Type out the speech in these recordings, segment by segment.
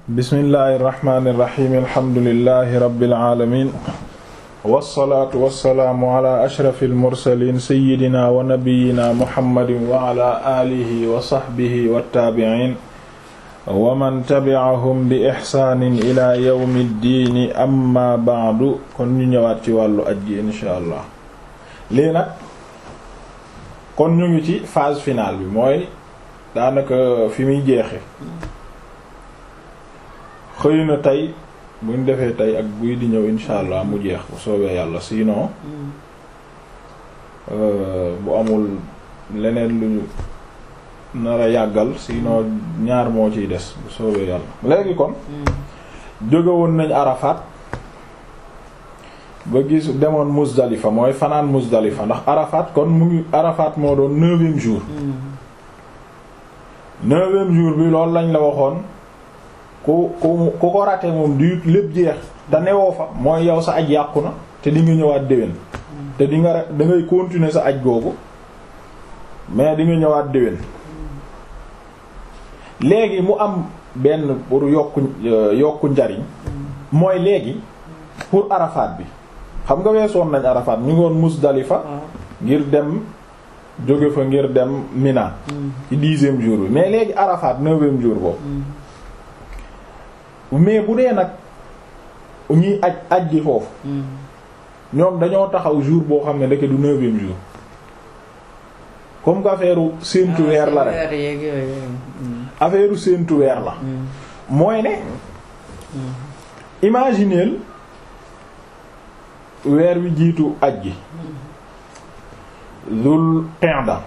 bismillahi irrahmani irrahim alhamdulilahi rabbil alamin wassalaatu wassalaamu ala ashrafi almursalin sayidina wa nabiyina muhammadin wa ala alihi wa sahbihi wattaabicin wa man tabi'ahum bi ixsaanin ila yawmi ddiini amma ba'du kon ñu ñëwaat ci wàllu aj gi insha allah lii nag kon ñu ngi ci phase finale bi mooy daanaka fi muy jeexe xëy na tey buñ defee tey ak buy di ñëw insha allah mu jeex bu soobee yàlla sinon bu amul leneen lu ñu nar a yàggal sinon ñaar moo ciy des bu soobee yàlla léegi kon jóge woon nañ Arafat ba gis demoon Muzdalifa mooy fanaan Muzdalifa ndax Arafat kon mu ngi Arafat moo doon neuvième jour neuvième jour bi loolu lañ la waxoon ku ku ku ko raté moom du lépp jeex te newoo fa mooy yow sa aj yàqu na te di nga ñëwaat déwén te di nga da ngay continuer sa aj googu mais di nga ñëwaat déwén léegi mu am benn pour yokku yokku njariñ mooy léegi pour Arafat bi xam nga weesoon nañ Arafat ñu ngi woon Musdalifa ngir dem jóge fa ngir dem Mina ci dixième jour bi mais léegi Arafat neuvième jour boobu mais bu dee nag ñuy aj aj gi foofu ñoom dañoo taxaw jour boo xam ne ndeke du neuvième jour comme que affaire séentu weer la rek affaire séentu weer la mooy ne imagineel weer wi jiitu aj gi Zul Qa'da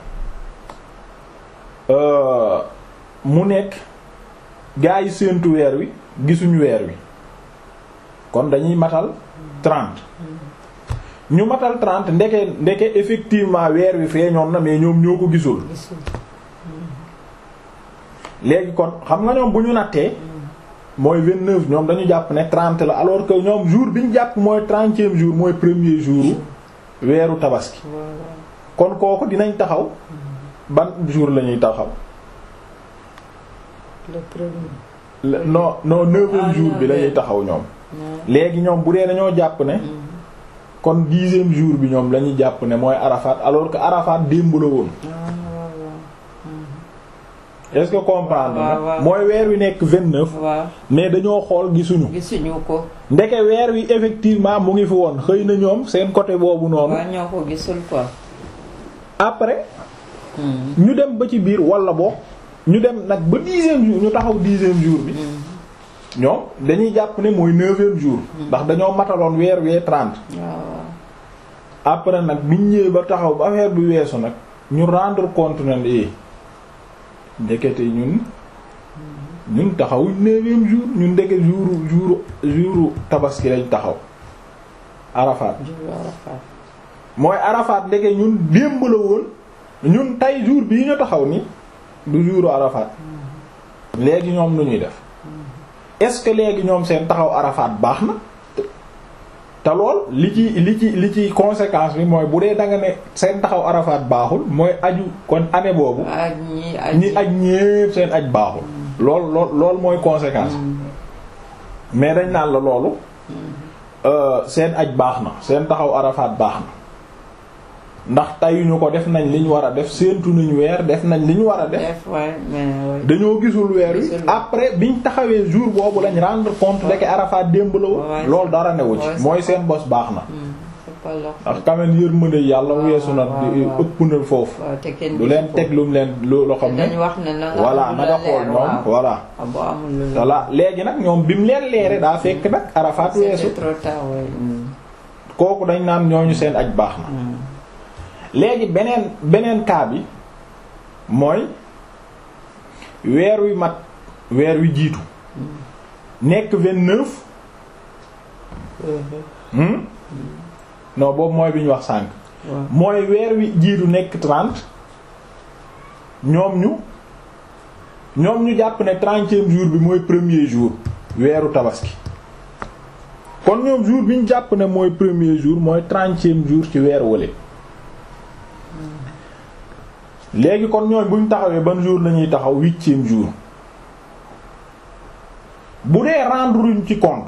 mu nekk gaa yi séentu weer wi gisuñu weer wi kon dañuy matal trente ñu matal trente ndeke ndeke effectivement weer wi feeñoon na mais ñoom ñoo ko gisul léegi kon xam nga ñoom bu ñu nattee mooy vingt-neuf ñoom dañu jàpp ne trente la alors que ñoom jour bi ñu jàpp mooy trentième jour mooy premier jour weeru tabaski kon kooku dinañ taxaw ban jour la ñuy taxaw le premier. non non neuvième jour bi la ñuy taxaw ñoom léegi ñoom bu dee dañoo jàpp ne kon dixième jour bi ñoom la ñuy jàpp ne mooy Arafat alors que Arafat démb la woon est-ce que comprendre na mooy weer wi nekk vingt-neuf waaw mais dañoo xool gisuñu gisuñu ko. ndeke weer wi effectivement mu ngi fi woon xëy na ñoom seen côté boobu noonu waaw ñoo ko gisul quoi. après ñu dem ba ci biir wala boo ñu dem nag ba dixième jour ñu taxaw dixième jour bi ñoom dañuy jàpp ne mooy neuvième jour ndax dañoo mataloon weer wee trente waaw après nag biñ ñëwee ba taxaw ba affaire bi weesu nag ñu rendre compte na ne ndekete ñun ñun taxaw neuvième jour ñun ndeke jour jour jour tabaski lañ taxaw Arafat jur Arafat. mooy Arafat ndeke ñun démb la woon ñun tey jour bii ñu taxaw ni du jour Arafat léegi ñoom lu ñuy def est-ce que léegi ñoom seen taxaw Arafat baax na te lool li ci li ci li ci conséquence bi mooy bu dee da nga ne seen taxaw Arafat baaxul mooy aju kon année boobu ak ñi ak ñi aj ñépp seen aj baaxul lool lool lool mooy conséquence mais dañ naan la loolu euh, seen aj baax na seen taxaw Arafat baax na ndax tayuñu ko def nañ li ñu war a def séentu nañu weer def nañ li ñu war a def def waay mais waay. dañoo gisul weer wi Gisul. après biñ taxawee jour boobu lañ rendre compte de que Arafat démb la woon Ouais. loolu dara newu ci Ouais, mooy seen bos baax na Hmm, c'est pas leur ndax quand même yërmande yàlla waaw, weesu na waaw, di- waaw. ëpp na foofu waaw te kenn du leen teg lu mu leen lu loo xam ne dañu wax ne na nga voilà am na lu nga la xool leer, ñoom waaw. voilà ah boo amul lu la voilà léegi nag ñoom bi mu leen leere daa fekk nag Arafat weesu c'était trop tard waay. Hmm, kooku dañ naan ñooñu seen aj baax na hmm. léegi beneen beneen cas bi mooy weer wi mat weer wi jiitu nekk vingt-neuf hmm non boobu mooy bi ñu wax sànq waaw mooy weer wi jiitu nekk trente ñoom ñu ñoom ñu jàpp ne trentième jour bi mooy premier jour weeru tabaski kon ñoom jour bi ñu jàpp ne mooy premier jour mooy trentième jour ci weer wële léegi kon ñooy buñ taxawee ban jour lañuy taxaw huitième jour bu dee rendre ruñ ci compte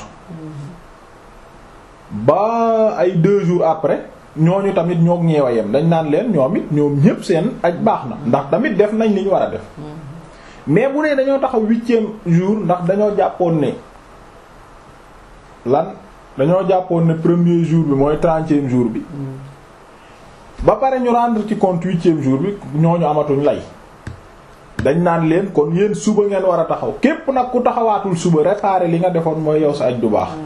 ba ay deux jours après ñooñu tamit ñoo ñeewa yem dañ naan leen ñoom it ñoom ñépp seen aj baax na ndax tamit def nañ li ñu war a def mais bu dee dañoo taxaw huitième jour ndax dañoo jàppoon ne lan dañoo jàppoon ne premier jour bi mooy trentième jour bi ba pare ñu rendre ci compte huitième jour bi ñooñu amatuñ lay dañ naan leen kon yéen suba ngeen war a taxaw képp nag ku taxawaatul suba réparer li nga defoon mooy yow sa aj du baax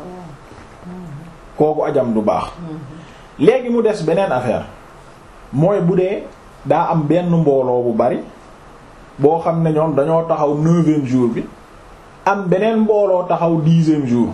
kooku ajam du baax léegi mu des beneen affaire mooy bu dee daa am benn mbooloo bu bari boo xam ne ñoom dañoo taxaw neuvième jour bi am beneen mbooloo taxaw dixième jour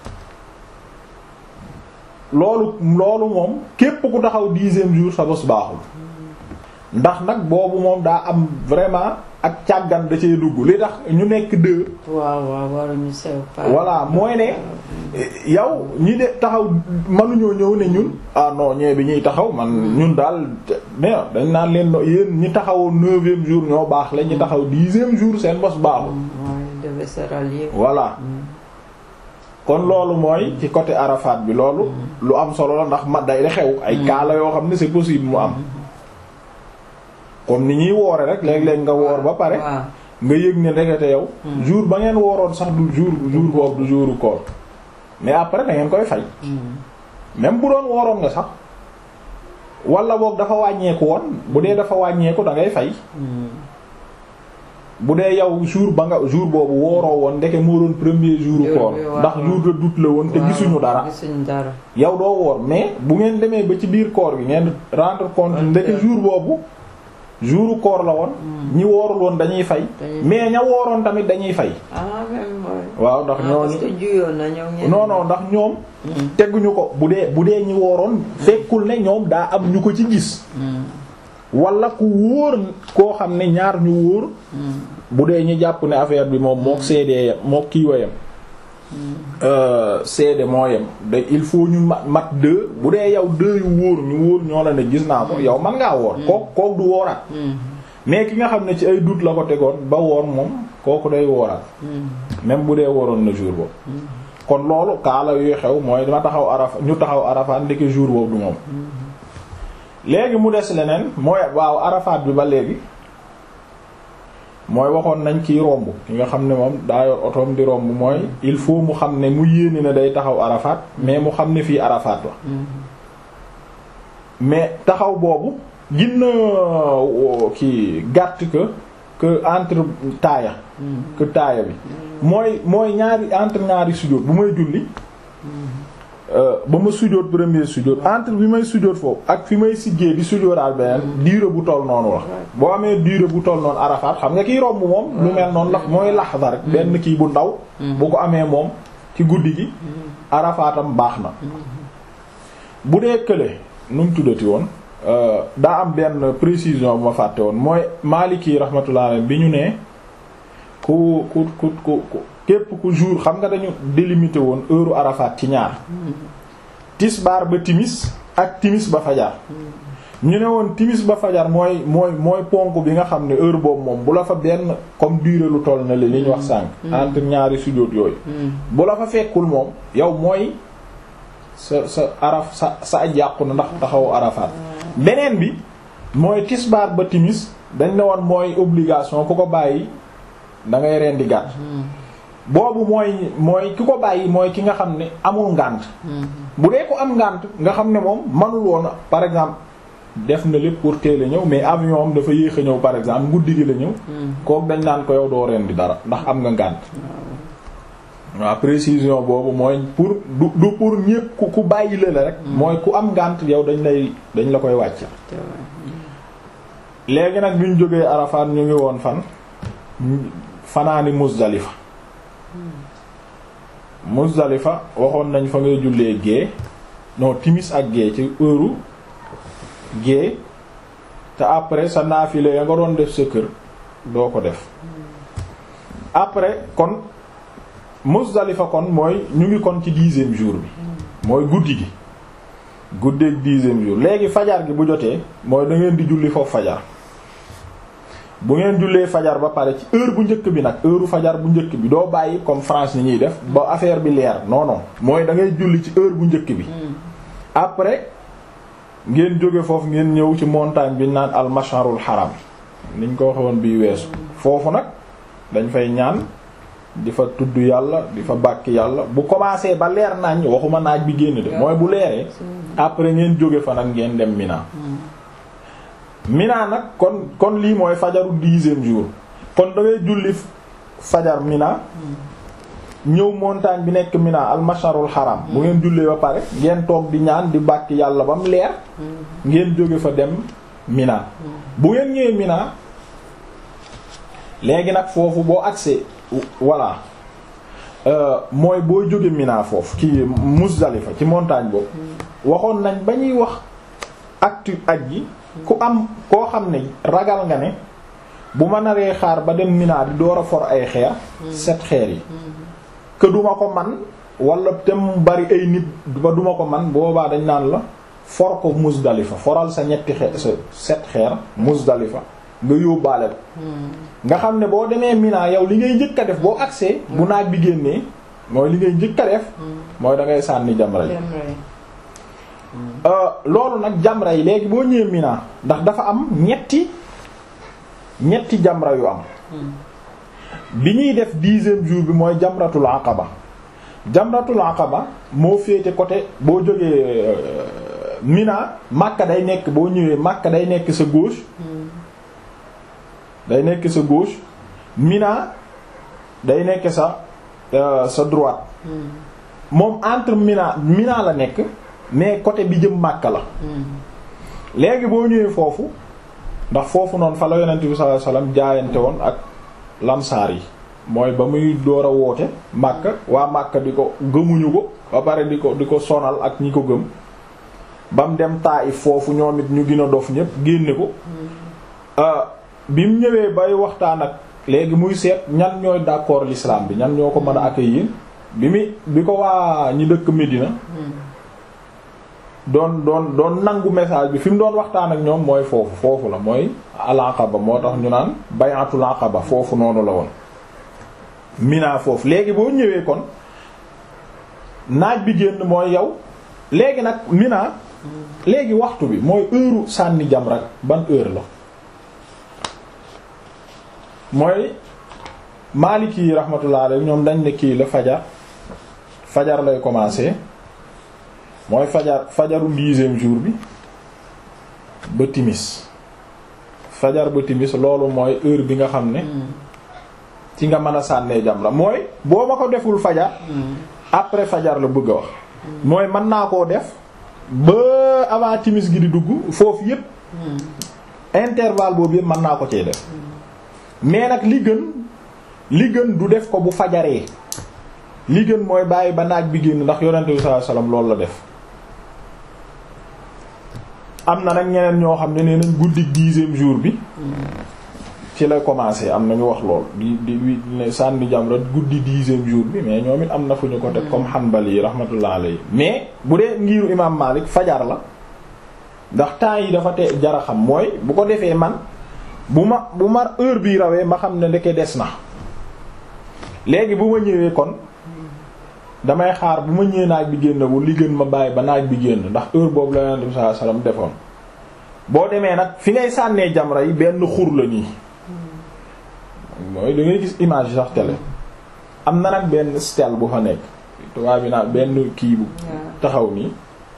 loolu loolu moom képp ku taxaw dixième jour sa bos baaxul ndax nag boobu moom daa am vraiment ak càggan da cee dugg li tax ñu nekk deux waaw waaw waruñu sew pa voilà mooy ne yow ñi de taxaw mënuñoo ñëw ne ñun ah non ñee bi ñuy taxaw man ñun daal mais dañ naan leen no yéen ñi taxawoo neuvième jour ñoo baax la ñi taxaw dixième jour seen bos baaxul mooy devait se rallier voilà kon loolu mooy ci côté Arafat bi loolu lu am solo la ndax ma day xew ay kaala yoo xam ne c'est possible mu am comme ni ñuy woore rek léeg-léeg nga woor ba pare waaw nga yëg ne ndekete yow jour ba ngeen wooroon sax du jour jour boobu du jouru koor mais après da ngeen koy fay même bu doon wooroon nga sax wala boog dafa wàññeeku woon bu dee dafa wàññeeku da ngay fay bu dee yow jour ba nga jour boobu wooroo woon ndeke moo doon premier jour Jour koor bi waaw, ndax jour de doute la woon te gisuñu dara gisuñu dara yow doo woor mais bu ngeen demee ba ci biir koor gi ngeen rendre compte ndeke jour boobu jouru koor la woon ñi woorul woon dañuy fay Dañuy mais ña wooroon tamit dañuy fay ah même mooy waaw ndax ah, parce ñooñu que juyoon na ñoom ñenn non non ndax ñoom teguñu ko bu dee bu dee ñi wooroon fekkul ne ñoom daa am ñu ko ci gis wala ku wóor koo xam ne ñaar ñu wóor bu dee ñi jàpp ne affaire bi moom mook seedee yem mook kii wayam seede moo yem da il faut ñu mat mat deux bu dee yow deux yu wóor ñu wóor ñoo la ne gis naa ko yow man ngaa woor kook kook du wooraat mais ki nga xam ne ci ay doute la ko tegoon ba woor moom kooku day wooraat même bu dee woroon na jour boobu kon loolu kaala yuy xew mooy dama taxaw arafa ñu taxaw arafaat ndeke jour boobu du moom léegi mu des leneen mooy waaw arafaat bi ba léegi mooy waxoon nañ kiy romb ki nga xam ne moom daa yor otoom di romb mooy il faut mu xam ne mu yéene ne day taxaw arafaat mais mu xam ne fii arafaat la mais taxaw boobu ginna ki gàtt que que entre taaya que taaya bi mooy mooy ñaari entre ñaari sujjóot bu may julli ba ma sujjóot premier sujjóot entre bi may sujjóot foofu ak fi may siggee di sujjóotaal beneen durée bu toll noonu la boo amee durée bu toll noonu arafaat xam nga kiy romb moom lu mel noonu la mooy laxda rek benn kii bu ndaw bu ko amee moom ci guddi gi arafaatam baax na bu dee kële nu mu tuddati woon daa am benn précision bu ma fàtte woon mooy Maliki rahmatullah alayhi bi ñu ne ku ku ku ku képp ku jour xam nga dañu délimité woon heure Arafat ci ñaar tisbaar ba timis ak timis ba fajar ñu ne woon timis ba fajar mooy mooy mooy ponk bi nga xam ne heure boobu moom bu la fa benn comme durée lu toll na li li ñu wax sànq entre ñaari sujjóot yooyu bu la fa fekkul moom yow mooy sa sa araf sa sa aj yàqu na ndax taxawu Arafat beneen bi mooy tisbaar ba timis dañ ne woon mooy obligation ku ko bàyyi da ngay rendi gàtt boobu mooy mooy ki ko bàyyi mooy ki nga xam ne amul ngànt bu dee ko am ngànt nga xam ne moom manul woon par exemple def na lépp pour teel a ñëw mais avion am dafa yéex a ñëw par exemple guddi gi la ñëw kooku dañ naan ko yow doo rendi dara ndax am nga ngànt waaw précision boobu mooy pour du du pour ñépp ku ku bàyyi la la rek mooy ku am ngànt yow dañ lay dañ la koy wàcc léegi nag bi ñu jógee Arafat ñu ngi woon fan fanaani Muzdalifa Muzdalifa waxoon nañ fa ngay jullee gée non timis ak gée ci heure gée te après sa naafile ya nga doon def sa kër doo ko def après kon Muzdalifa kon mooy ñu ngi kon ci dixième jour bi mooy guddi gi guddeeg dixième jour léegi fajar gi bu jotee mooy da ngeen di julli foofu fajar bu ngeen jullee fajar ba pare ci heure bu njëkk bi nag heure fajar bu njëkk bi doo bàyyi comme France ni ñuy def ba affaire bi leer non non mooy da ngay julli ci heure bu njëkk bi après ngeen jóge foofu ngeen ñëw ci montagne bi naan al masharul haram niñ ko waxe woon bii weesu foofu nag dañ fay ñaan di fa tudd yàlla di fa bàkk yàlla bu commencé ba leer nañ waxuma naaj bi génn de mooy bu leeree après ngeen jóge fa nag ngeen dem Mina Mina nag kon kon lii mooy fajaru dixième jour kon da ngay julli fajar Mina ñëw montagne bi nekk Mina al masharul haram bu ngeen jullee ba pare ngeen toog di ñaan di bàkk yàlla ba mu leer ngeen jóge fa dem Mina bu ngeen ñëwee Mina léegi nag foofu boo agsee voilà mooy boo jóge Mina foofu ci Muzdalifa ci montagne boobu waxoon nañ ba ñuy wax actu aj gi ku am koo xam ne ragal nga ne bu ma naree xaar ba dem Mina di door a for ay xeer set xeer yi que duma ko man wala te mu bari ay nit ba duma ko man boobaa dañ naan la for ko Muzdalifa foral sa ñetti xeer sa set xeer Muzdalifa nga yóbbaale ko nga xam ne boo demee Mina yow li ngay njëkk a def boo agsee bu naaj bi génnee mooy li ngay njëkk a def mooy da ngay sànni jamra yi loolu nag jamra yi léegi boo ñëwee Mina ndax dafa am ñetti ñetti jamra yu am bi ñuy def dixième jour bi mooy jamratul aqaba jamratul aqaba moo féete côté boo jógee Mina Makka day nekk boo ñëwee Makka day nekk sa gauche day nekk sa gauche Mina day nekk sa sa droite moom entre Mina Mina la nekk mais côté bi jëm Makka la léegi boo ñëwee foofu ndax foofu noonu fa la yonent bi sallallahu alayhi wasallam jaayante woon ak lamsaar yi mooy ba muy door a woote Makka waa Makka di ko gëmuñu ko ba pare di ko di ko sonal ak ñi ko gëm ba mu dem Taif foofu ñoom it ñu gën a dof ñépp génne ko bi mu ñëwee bay waxtaan ak léegi muy seet ñan ñooy d'accord l'islam bi ñan ñoo ko mën a accueillir bi mi bi ko waa ñi dëkk Médina doon doon doon nangu message bi fi mu doon waxtaan ak ñoom mooy foofu foofu la mooy al-Aqaba moo tax ñu naan bay'atul Aqaba foofu noonu la woon Mina foofu léegi boo ñëwee kon naaj bi génn mooy yow léegi nag Mina léegi waxtu bi mooy heure sànni jamra ban heure la mooy Maliki yi rahmatullah alayhi ñoom dañ ne kii la fajar fajar lay commencer mooy fajar fajaru dixième jour bi ba timis fajar ba timis loolu mooy heure bi nga xam ne ci nga mën a sànnee jamra mooy boo ma ko deful fajar après fajar la bëgg a wax mooy mën naa koo def ba avant timis gi di dugg foofu yépp intervalle boobu yépp mën naa ko cee def mais nag li gën li gën du def ko bu fajaree li gën mooy bàyyi ba naaj bi génn ndax yonente bi sallallahu alayhi wasallam loolu la def am na nag ñeneen ñoo xam ne nee nañ guddi dixième jour bi ci la commencé am na ñu wax lool di di ne sànni jamra guddi dixième jour bi mais ñoom it am na fu ñu ko teg comme Hanbali yi rahmatullah alayhi mais bu dee ngiru imam Malik fajar la ndax temps yi dafa te jara xam mooy bu ko defee man bu ma bu ma heure bi rawee ma xam ne ndeke des na léegi bu ma ñëwee kon damay xaar bu ma ñëwee naaj bi génnagul li gën ma bàyyi ba naaj bi génn ndax heure boobu la Yonent bi sallallahu alayhi wasallam defoon boo demee nag fi ngay sànnee jamra yi benn xur la nii mooy da ngay gis image sax télé am na nag benn stèle bu fa nekk tubaab bi naan benn kii bu taxaw nii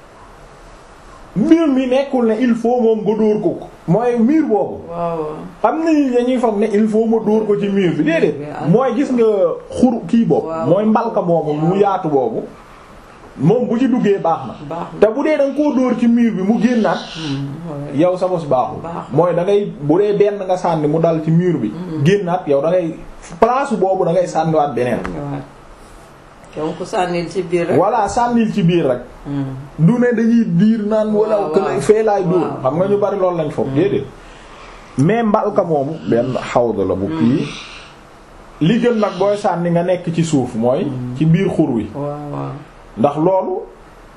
mbir mi nekkul ne il faut moom nga dóor ko mooy mur boobu am na ñi dañuy foog ne il faut ma dóor ko ci mur bi déedéet mooy gis nga xur kii boobu mooy mbalka boobu mu yaatu boobu moom bu ci duggee baax na te bu dee da nga koo dóor ci mur bi mu génnaat yow sa bos baaxul mooy da ngay bu dee benn nga sànni mu dal ci mur bi génnaat yow da ngay place boobu da ngay sànniwaat beneen donc sànnil ci biir rek. voilà sànnil ci biir rek. du ne dañuy diir naan. wala que fee laay dóor. xam nga ñu bari loolu lañ foog déedéet. mais mbalka moomu benn xawda la bu kii. li gën nag booy sànni nga nekk ci suuf mooy. ci biir xur wi. ndax loolu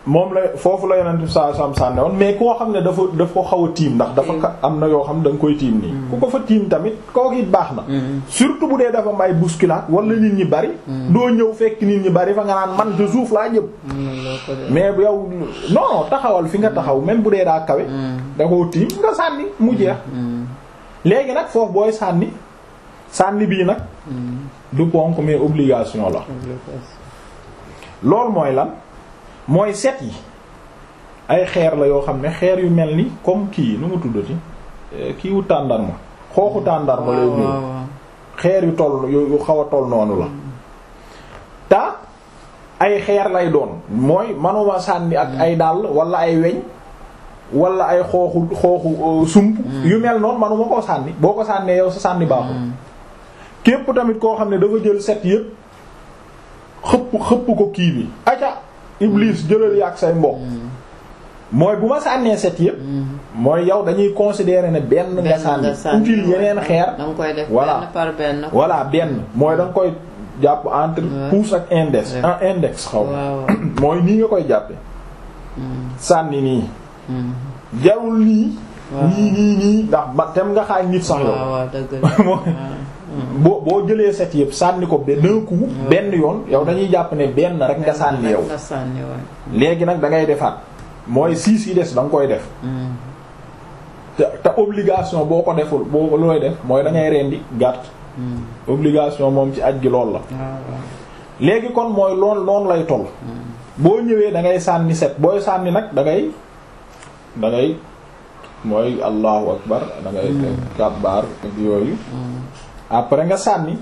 moom la foofu la yonent bi saa sam sànne woon mais koo xam ne dafa daf ko xaw a tiim ndax dafa ka- am na yoo xam ne da nga koy tiim nii ku ko fa tiim tamit kooku it baax na surtout bu dee dafa may bousculade wala nit ñi bari doo ñëw fekk nit ñi bari fa nga naan man de suuf laa jëm mais bu yow non non taxawal fi nga taxaw même bu dee daa kawe da koo tiim nga sànni mu jeex léegi nag foofu booy sànni sànni bii nag du ponk mais obligation la loolu mooy lan mooy set yi ay xeer la yoo xam ne xeer yu mel ni comme kii nu mu tuddati Eh, kii wu tàndarma xooxu tàndarma lay ñëw xeer yu toll yu yu xaw a toll noonu la ta ay xeer lay doon mooy manuma sànni ak ay dàll wala ay weñ wala ay xooxu xooxu euh, sump yu mel noonu manuma koo sànni boo ko sànnee yow sa sànni baaxul képp tamit koo xam ne dafa jël set yépp xëpp xëpp ko kii bi aca iblis jëlal yàgg say mbokk mooy bu ma sànnee set yépp mooy yow dañuy considérer ne benn nga sànni utile yeneen xeer da nga koy def Voilà. benn par benn. voilà benn mooy da nga koy jàpp entre Ouais. pouce ak index Ouais. un index xaw ma waaw mooy nii nga koy jàppe sànni nii jarul nii Waaw. nii nii nii ndax ba tem nga xaaj nit sax yow waaw waaw dëgg la. Mooy- boo boo jëlee set yëpp sànni ko be- d'un coup benn yoon yow dañuy jàpp ne benn rek nga sànni yow nga sànni waay. léegi nag da ngay defaat mooy six yi des da nga koy def te te obligation boo ko deful boo looy def mooy da ngay rendi gàtt obligation moom ci aj gi lool la waaw waaw. léegi kon mooy lool noonu lay toll boo ñëwee da ngay sànni set booy sànni nag da ngay da ngay mooy allahu akbar da ngay kabbaar ak yooyu après nga sànni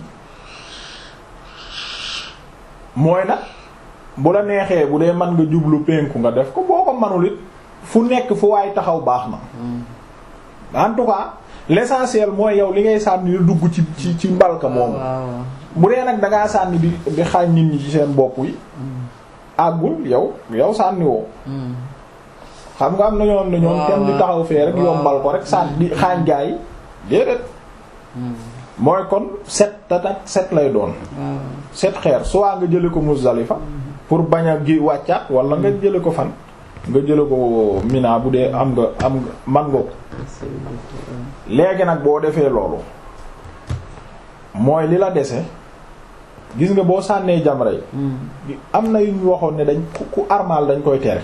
mooy nag bu la neexee bu dee mën nga jublu penku nga def ko boo ko manul it fu nekk fu waay taxaw baax na en tout cas l'essentiel mooy yow li ngay sànni lu dugg ci ci ci mbalka moomu waaw waaw. bu dee nag dangaa sànni di di xaañ nit ñi ci seen bopp yi àggul yow yow sànni woo xam nga am na ñoom ne ñoom Waaw, kenn di taxaw fee rek waaw. yombal ko rek sànni di xaañ gaa yi déedéet mooy kon set tatak set lay doon waaw. set xeer soit nga jële ko Muzdalifa pour bañ a gi wàccaat wala nga jële ko fan nga jële ko Mina bu dee am nga am nga man nga ko léegi nag boo defee loolu mooy li la dese gis nga boo sànnee jamra yi am na yu ñu waxoon ne dañ ku ku armal dañ koy tere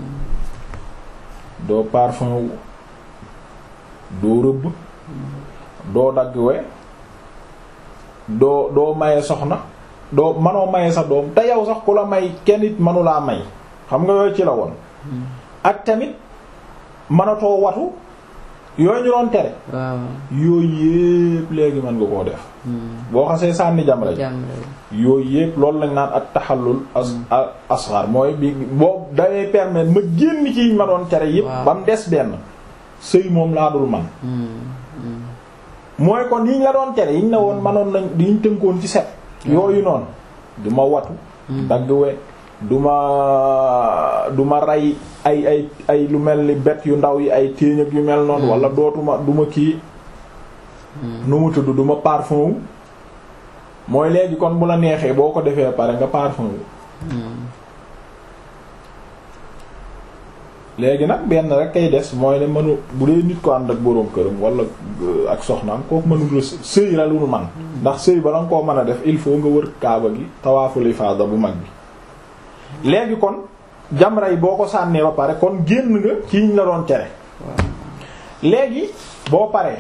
doo parfum wu doo rëbb doo dagg we doo doo maye soxna doo manoo maye sa doom te yow sax ku la may kenn it manulaa may xam nga yooyu ci la woon ak tamit manatoo watu yooyu ñu doon tere waaw. yooyu yépp léegi mën nga koo def boo xasee sànni jamra ji jàmm yooyu yépp loolu lañ naan ak taxallul as a- asghar mooy bi boo dangay permettre ma génn ci yiñ ma doon tere yépp Waaw. ba mu des benn sëy moom laa dul man mooy kon yiñ la doon tere yiñ la woon manoon nañ diñ tënkoon ci set yooyu noonu du ma watu dagg we du ma du ma rey ay ay ay lu mel ni bet yu ndaw yi ay téeñ ak yu mel noonu wala dootuma du ma kii nu mu tudd du ma parfum wu mooy léegi kon bu la neexee boo ko defee pare nga parfum wu léegi nag benn rek kay des mooy ne mënu bu dee nit ko ànd ak boroom këram wala euh, ak soxnaam kooku mënul s- sëy la lu man ndax sëy ba nga koo mën a def il faut nga wër kaaba gi tawaaful ifaada bu mag bi léegi kon jamra yi boo ko sànnee ba pare kon génn nga ci ñu la doon tere léegi boo paree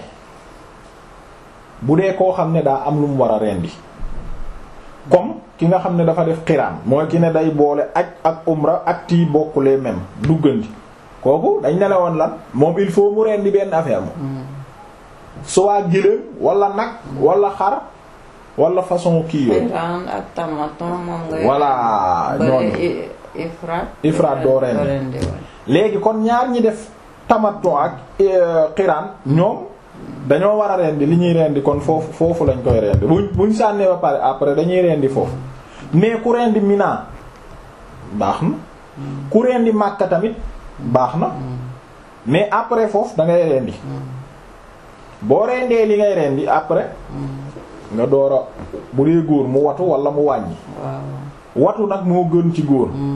bu dee koo xam ne daa am lu mu war a rendi comme ki nga xam ne dafa def xiraan mooy ki ne day boole aj ak umra ak tii bokkulee même duggandi kooku dañ ne la woon lan moom il faut mu rendi benn affaire moom soit gëléem wala nag wala xar wala façon kii yooyu Iran ak tamaton moom nga. voilà ñooñu bële ifraat. Ifraat doo rendi. léegi kon ñaar ñi def tamattu ak xiraan ñoom dañoo war a rendi li ñuy rendi kon foofu foofu lañ koy rendi buñ buñ sànnee ba pare après dañuy rendi foofu mais ku rendi Mina baax na ku rendi Makka tamit baax na mais après foofu da ngay rendi boo rendee li ngay rendi après nga door a bu dee góor mu watu wala mu wàññi waaw. watu nag moo gën ci góor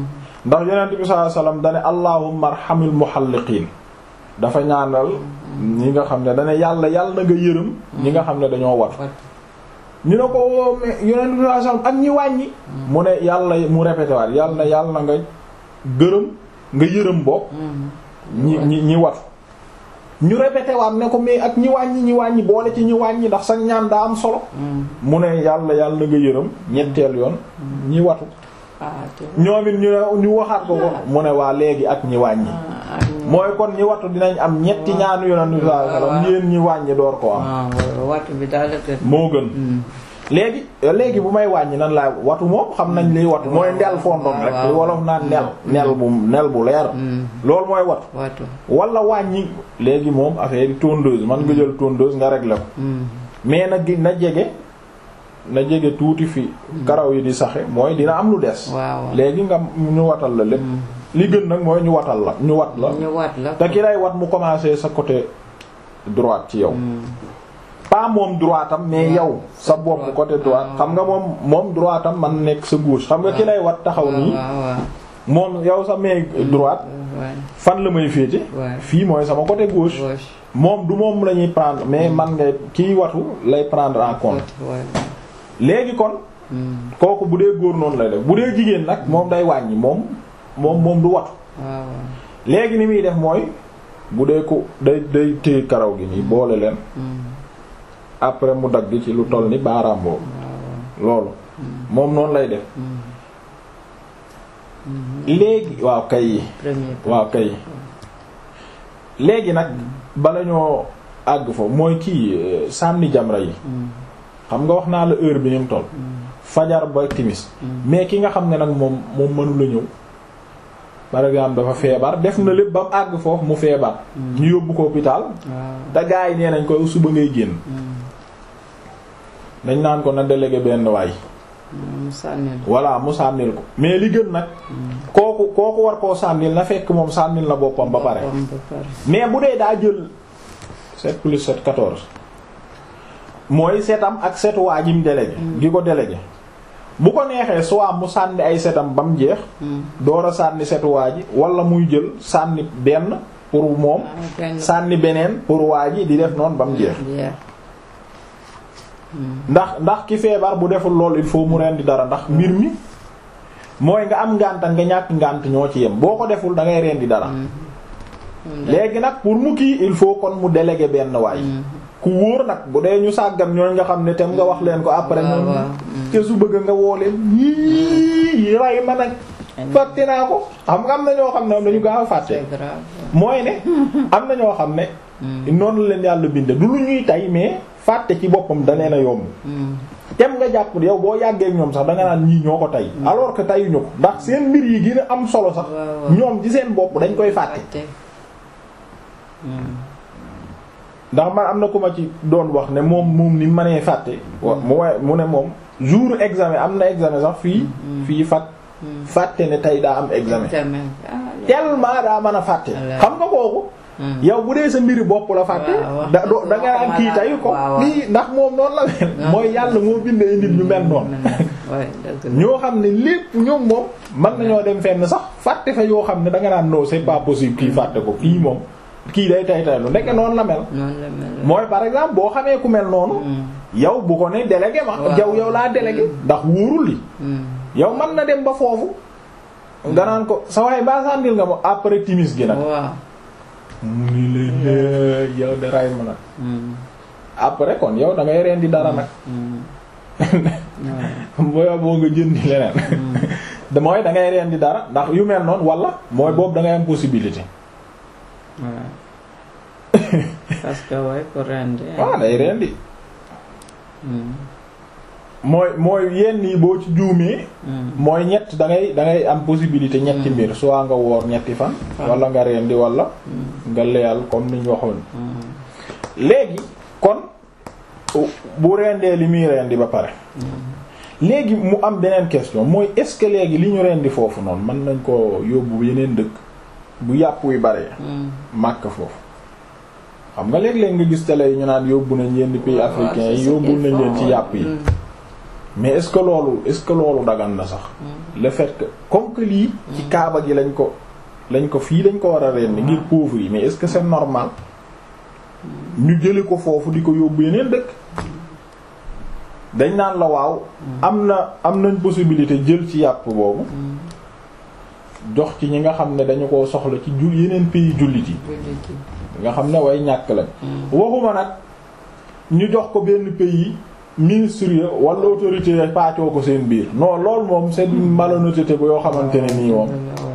ndax yonent bi sallallahu alayhi wasallam dane allahumma arhamil muhalliqiin dafa ñaanal ñi nga xam ne dane yàlla yàlla na nga yërëm ñi nga xam ne dañoo wat ñu ne ko mais yonent bi sallallahu alayhi wasallam ak ñi wàññi mu ne yàlla mu répété waat yàlla na yàlla na nga gërëm nga yërëm bopp ñi ñi ñi watu ñu répété waat ne ko mais ak ñi wàññi ñi wàññi boole ci ñi wàññi ndax sax ñaan daa am solo mu ne yàlla yàlla na nga yërëm ñetteel yoon ñi watu ñoom it ñu ne ñu waxaat ko ko mu ne waa léegi ak ñi wàññi mooy kon ñi watu dinañ am ñetti ñaanu yonent bi sallallahu alayhi wasallam yéen ñi wàññi door ko am watu bi daal moo gën léegi léegi bu may wàññi nan laa watu moom xam nañ liy watu mooy ndel fondon rek li wolof naan nel nel bu nel bu leer loolu mooy watu watu wala wàññi léegi moom affaire yi tondeuse man nga jël tondeuse nga régler ko mais na gi na jege na jege tuuti fi karaw yi di saxe mooy dina am lu des waaw léegi nga ñu watal la lépp li gën nag mooy ñu watal la ñu wat la ñu wat la te ki lay wat mu commencer sa côté droite ci yow pas moom droite am mais yow sa bopp côté droite xam nga moom moom droite am man nekk sa gauche xam nga ki lay wat taxaw nii moom yow sa main droite fan la may féete fii mooy sama côté gauche moom du moom la ñuy prendre mais man ngay kiy watu lay prendre en compte léegi kon kooku bu dee góor noonu lay def bu dee jigéen nag moom day wàññi moom moom moom du watu léegi ni muy def mooy bu dee ko day day téye karaw gi nii boole leen après mu dagg ci lu toll ni baaraam boobu loolu moom noonu lay def léegi waaw kay waaw kay léegi nag bala ñoo àgg fa mooy kii sànni jamra yi xam nga wax naa la heure bi ni mu toll fajar ba timis mais ki nga xam ne nag moom moom mënu la ñëw par exemple dafa feebar def na lépp ba mu àgg foofu mu feebar ñu yóbbu ko hôpital te gaa yi nee nañ koy suba ngay génn dañ naan ko na délégué benn waay voilà mu sànnil ko mais li gën nag kooku kooku war koo sànnil na fekk moom sànnil na boppam ba pare mais bu dee daa jël 7 plus 7 14 mooy setam ak setu waa ji mu délégué gi ko délégué bu ko neexee soit mu sànni ay setam ba mu jeex door a sànni setu waa ji wala muy jël sànni benn pour moom sànni beneen pour waa ji di def noonu ba mu jeex ndax ndax ki feebar bu deful lool il faut mu rendi dara ndax mbir mi mooy nga am ngànt nga ñàkk ngànt ñoo ci yem boo ko deful da ngay rendi dara léegi nag pour mu kii il faut kon mu déléguer benn waay ku wóor nag bu dee ñu sàggan ñooñ nga xam ne tem nga wax leen ko après ñoom te su bëgg nga woo leen yii ray ma nag fàtte naa ko xam nga am na ñoo xam ne am nañu gaaw a fàtte mooy ne am na ñoo xam ne noonu la leen yàlla binde du lu ñuy tay mais fàtte ci boppam da leen a yomb tem nga jàpp yow boo yàggee ñoom sax da nga naan ñii ñoo ko tay alors que tayuñu ko ndax seen mbir yi gën a am solo sax ñoom ci seen bopp dañ koy fàtte ndax man am na ku ma ci doon wax ne moom moom ni mënee fàtte mu waaye mu ne moom jour examen am na examen sax fii fii fat fàtte ne tey daa am examen tellement daa mën a fàtte xam nga kooku yow bu dee sa mbiri bopp la fàtte da da nga am kii tayu ko lii ndax moom noonu la mel mooy yàlla moo bindee nit ñu mel noonu ñoo xam ne lépp ñoom moom mën nañoo dem fenn sax fàtte fa yoo xam ne da nga naan non c'est pas possible kii fàtte ko kii moom kii day tay tay lu nekk noonu la mel mooy par exemple boo xamee ku mel noonu yow bu ko ne délégué ma jaw yow laa délégué ndax wóorul li yow mën na dem ba foofu nga naan ko sa waay ba sàndil nga ma après timis gi nag mu ni leen yow de ray ma nag après kon yow da ngay rendi dara nag booy boo nga jëndi leneen mooy da ngay rendi dara ndax yu mel noonu wala mooy boobu da ngay am possibilité parce que way ko rendi waaw day rendi mooy mooy yenn yi boo ci juumee mooy ñett da ngay da ngay am possibilité ñetti mbir soit nga woor ñetti fan wala nga rendi wala nga leyal comme niñ waxoon léegi kon bu rendee li muy rendi ba pare léegi mu am beneen question mooy est-ce que léegi li ñu rendi foofu noonu mën nañ ko yóbbu yeneen dëkk bu yàpp wi bare màkk foofu xam nga léeg-léeg nga gis télé yi ñu naan yóbbu nañ yenn pays africains yi yóbbu nañ leen ci yàpp yi mais est-ce que loolu est-ce que loolu dagan na sax le fait que comme que lii ci kaaba gi lañ ko lañ ko fii lañ ko war a rendi ngir pauvre yi mais est-ce que c'est normal ñu jële ko foofu di ko yóbbu yeneen dëkk dañ naan la waaw am na am nañ possibilité jël ci yàpp boobu jox ci ñi nga xam ne dañu ko soxla ci jul yeneen pays jullit yi jullit yi. nga xam ne way ñàkk lañ waxuma nag ñu jox ko benn pays ministre ya wala autorité ya paacoo ko seen biir non loolu moom c'est une malhonnêteté bu yoo xamante ne nii moom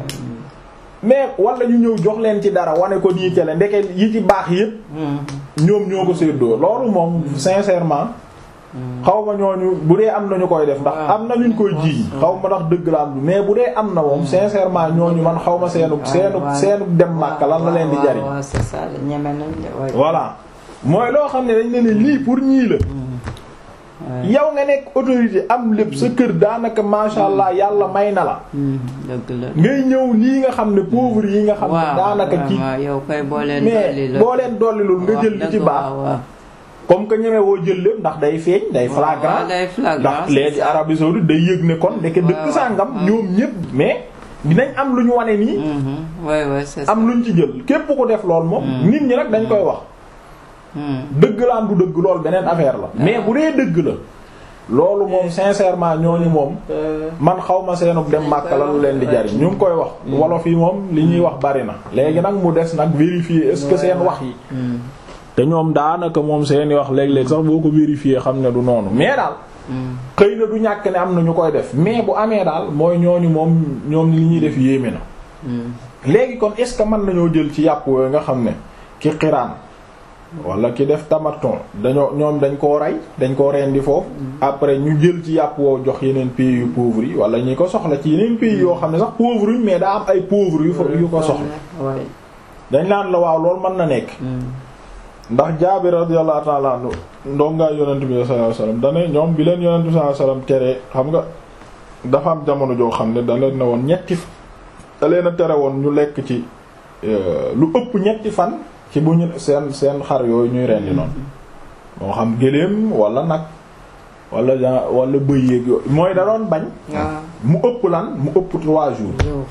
mais wala ñu ñëw jox leen ci dara wane ko nii kele ndeke yi ci baax yépp ñoom ñoo ko séddoo loolu moom sincèrement xaw ma ñooñu bu dee am na ñu koy def ndax waaw. am na ñu koy jiiñ xaw ma ndax dëgg la am mais bu dee am na moom sincèrement ñooñu man xaw ma seenu seenu waaw. seenu dem Makka lan la leen di jariñ waaw c'est ça la ñeme nañ de waaye. voilà mooy loo xam ne dañ ne ne lii pour ñii la waaye. yow nga nekk autorité am lépp sa kër daanaka masha Allah yàlla may na la dëgg la. ngay ñëw lii nga xam ne pauvre yi nga xam ne waaw daanaka ci vraiment yow kay boo leen mais dolli la. boo leen dollilul nga jël li ci baax comme que ñeme woo jël lépp ndax day feeñ day flagrant day flagrant ndax c'est léegi ça. Arabie saoudite day yëg ne kon ndeke dëkk waaw, sàngam waaw. ñoom ñépp mais dinañ am lu ñu wane nii Mhm, ouais, ouais, c'est ça. am luñ ci jël képp ku def lool moom nit ñi nag dañ koy wax Mhm. dëgg la am du dëgg lool beneen affaire la mais bu dee dëgg la loolu moom sincèrement ñooñu moom Euh, man xaw ma seenug dem Makka la lu leen di jariñ ñu ngi koy wax wolof yi moom li ñuy wax bari na léegi nag mu des nag vérifier est-ce que seen wax yi mhm, te ñoom daanaka moom seeni wax léeg-léeg sax boo ko vérifier xam ne du noonu mais daal mhm. xëy na du ñàkk ne am na ñu koy def mais bu amee daal mooy ñooñu moom ñoom li ñuy def yéeme na Mhm. léegi kon est-ce que mën nañoo jël ci yàpp yooyu nga xam ne ki xiraan wala ki def tamaton dañoo ñoom dañ koo rey dañ koo rendi foofu après ñu jël ci yàpp woo jox yeneen pays yu pauvres yi wala ñi ko soxla ci yeneen pays yoo xam ne sax pauvres yi mais daa am ay pauvres yu fa yu ko soxla Ouais. dañ naan la waaw loolu mën na nekk Mhm. ndax Jaabir radiyallahu ta'ala anhu ndongaay yonent bi sallallahu alayhi wasallam dane ñoom bi leen yonent bi sallallahu alayhi wasallam tere xam nga dafa am jamono joo xam ne da leen ne woon ñetti da leen a tere woon ñu lekk ci euh, lu ëpp ñetti fan ci bu ñu seen seen xar yooyu ñuy rendi noonu moo xam gëléem wala nag wala ja- wala bëy yéeg yooyu mooy da doon bañ waaw mu ëpp lan mu ëpp trois jours yow.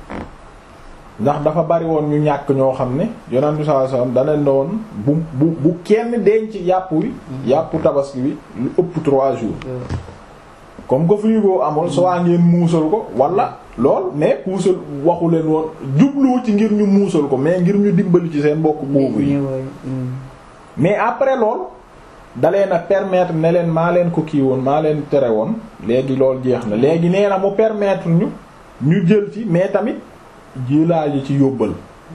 ndax dafa bari woon ñu ñàkk ñoo xam ne yonent bi sallallahu alayhi wasallam da leen ne woon bu bu bu kenn denc yàpp wi yàppu tabaski wi lu ëpp trois jours yow. comme que frigo amul soit ngeen muusal ko wala lool mais puusal waxu leen woon jubluwu ci ngir ñu muusal ko mais ngir ñu dimbali ci seen mbokk boobu yi ñëwoy. Mhm. mais après lool da leen a permettre ne leen maa leen ko kii woon maa leen tere woon léegi loolu jeex na léegi nee na mu permettre ñu ñu jël ci mais tamit jëlaa yi ci yóbbal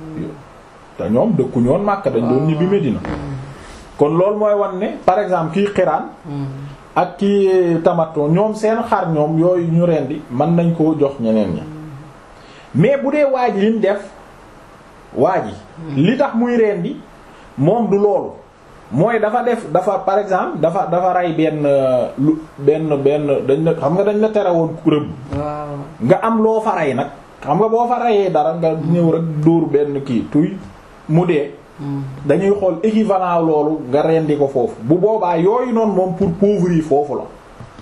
te ñoom dëkku ñoon Makka dañ doon ñibbi Medina kon loolu mooy wan ne par exemple kii xiraan Mhm. ak kii tamaton ñoom seen xar ñoom yooyu ñu rendi mën nañ koo jox ñeneen ñi mais bu dee waa ji lim def waa ji li tax muy rendi moom du loolu mooy dafa def dafa par exemple dafa dafa rey benn euh, lu benn benn dañ la xam nga dañ la tere woon rëbb waaw. nga am loo fa rey nag xam nga boo fa reyee dara nga ñëw rek dóor benn kii tuy mu dee Mhm. dañuy xool équivalent loolu nga rendi ko foofu bu boobaa yooyu noonu moom pour pauvres yi foofu la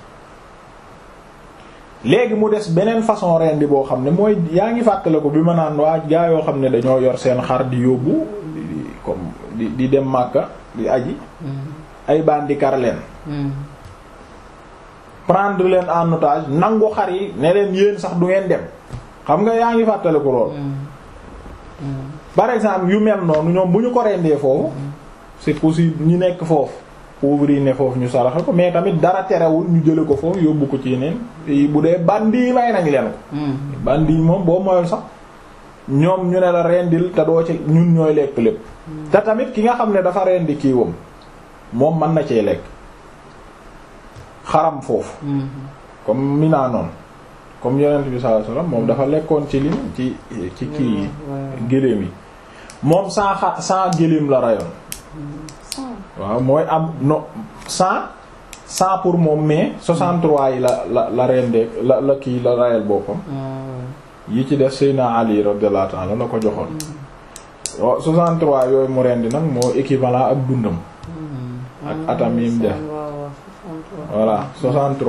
léegi mu des beneen façon rendi boo xam ne mooy yaa ngi fàttale ko bi ma naan waa gaa yoo xam ne dañoo yor seen xar di yóbbu di di- comme di di dem Makka di aji Mhm. ay bandi kar leen Mhm. prendre leen en otage nangu xar yi ne leen yéen sax du ngeen dem xam nga yaa ngi fàttale ko lool Mhm. Mhm. par exemple yu mel noonu ñoom bu ñu ko rendee foofu c'est possible ñu nekk foofu pauvres yi ne foofu ñu saraxe ko mais tamit dara terewul ñu jële ko foofu yóbbu ko ci yeneen yi bu dee bandi yi may nañ leen ko Mhm. bandi yi moom boo moyul sax ñoom ñu ne la rendil te doo ci ñun ñooy lekk lépp te tamit ki nga xam ne dafa rendi kiiwam moom mën na cee lekk xaram foofu Mhm. comme mi naa noonu comme yonent bi sallallahu alayhi wasallam moom dafa lekkoon ci lim ci ci kii yi Ouais. géléem yi moom cent xa cent géléem la rayoon waaw mooy am no cent cent pour moom mais 63 yi la la la rendee la la kii la rayal boppam Ouais. yi ci def Seyna Ali radiyallahu ta'ala la ko joxoon waaw 63 yooyu mu rendi nag moo équivalent ak dundam Mhm. ak atam yi mu def waaw, waaw, 63. voilà 63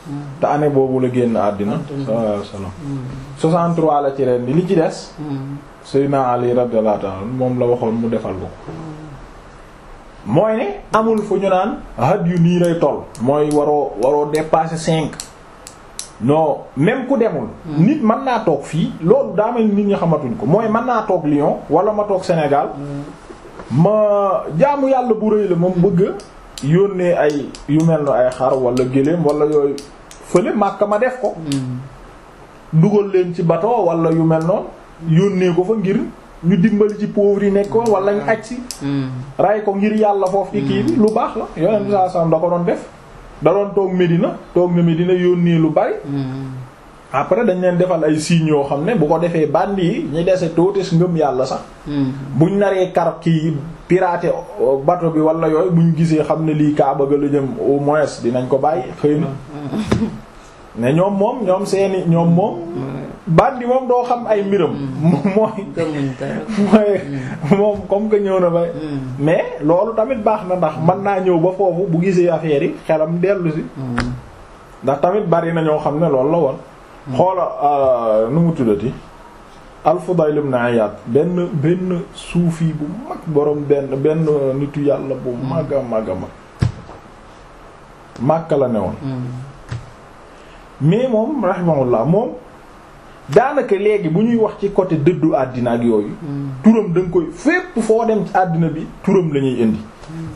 te année boobu la génn àddina sallallahu alayhi wasallam 63 la ci ren li ci des Seydina Ali radiyallahu ta'ala moom la waxoon mu defal ko mooy ne amul fu ñu naan had yu nii lay toll mooy waroo waroo dépasser cinq non même ku demul nit mën naa toog fii loolu daa mel nit ñi xamatuñ ko mooy mën naa toog Lyon wala ma toog Sénégal ma jaamu yàlla bu rëy la moom bëgg yónnee ay yu mel na ay xar wala gëléem wala yooyu fële Makka ma def ko dugal leen ci bateau wala yu mel noonu yónnee ko fa ngir ñu dimbali ci pauvre yi nekk ko wala ñu aj si ray ko ngir yàlla foofu ci kii bi lu baax la yonent bi sallallahu alayhi wasallam da ko doon def da doon toog Medina toog na Medina yónnee lu bari après dañ leen defal ay signes yoo xam ne bu ko defee bandi yi ñi dese tootes ngëm yàlla sax buñ naree kar kii pirater bateau bi wala yooyu buñ gisee xam ne lii kaa bëgg la jëm au moins dinañ ko bàyyi xëy na ne ñoom moom ñoom seeni ñoom moom bandi moom doo xam ay mbiram mooy mooy moom comme que ñëw na ba mais loolu tamit baax na ndax mën naa ñëw ba foofu bu gisee affaire yi xelam dellu si ndax tamit bari na ñoo xam ne loolu la woon xoola nu mu tuddati al-Fudayl ibn Iyad benn benn suufi bu mag borom benn benn nitu yàlla bu mag a mag a mag Makka la ne woon mais moom rahimahullah moom daanaka léegi bu ñuy wax ci côté dëddu àddina ak yooyu turam da nga koy fépp foo dem ci àddina bi turam la ñuy indi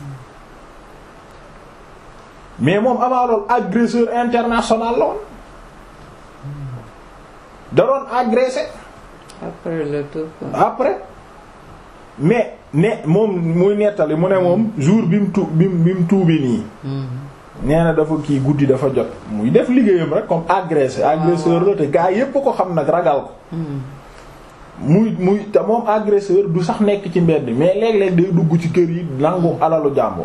mais moom avant loolu agresseur international la woon da doon agressé après le tout après mais ne moom muy nettali mu ne moom jour bi mu tu bi mu bi mu tuubi nii nee na dafa kii guddi dafa jot muy def liggéeyam rek comme agressé agresseur la te gaa yépp ko xam nag ragal ko muy muy te moom agresseur du sax nekk ci mbedd mais léeg-léeg day dugg ci kër yi nangu alalu jàmbur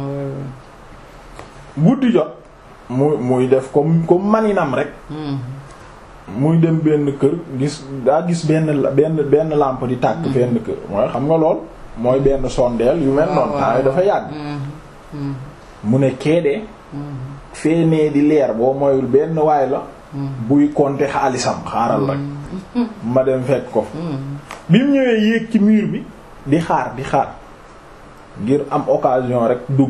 guddi jot muy muy def comme comme maninam rek muy dem benn kër gis daa gis benn benn benn lampe di tàkk benn kër mooy xam nga lool mooy benn sondeel yu mel noonu temps yi dafa yàgg mu ne keedee feenee di leer boo moyul benn waay la buy compter xaalisam xaaral rek ma dem fekk ko bi mu ñëwee yéeg ci mur bi di xaar di xaar ngir am occasion rek dugg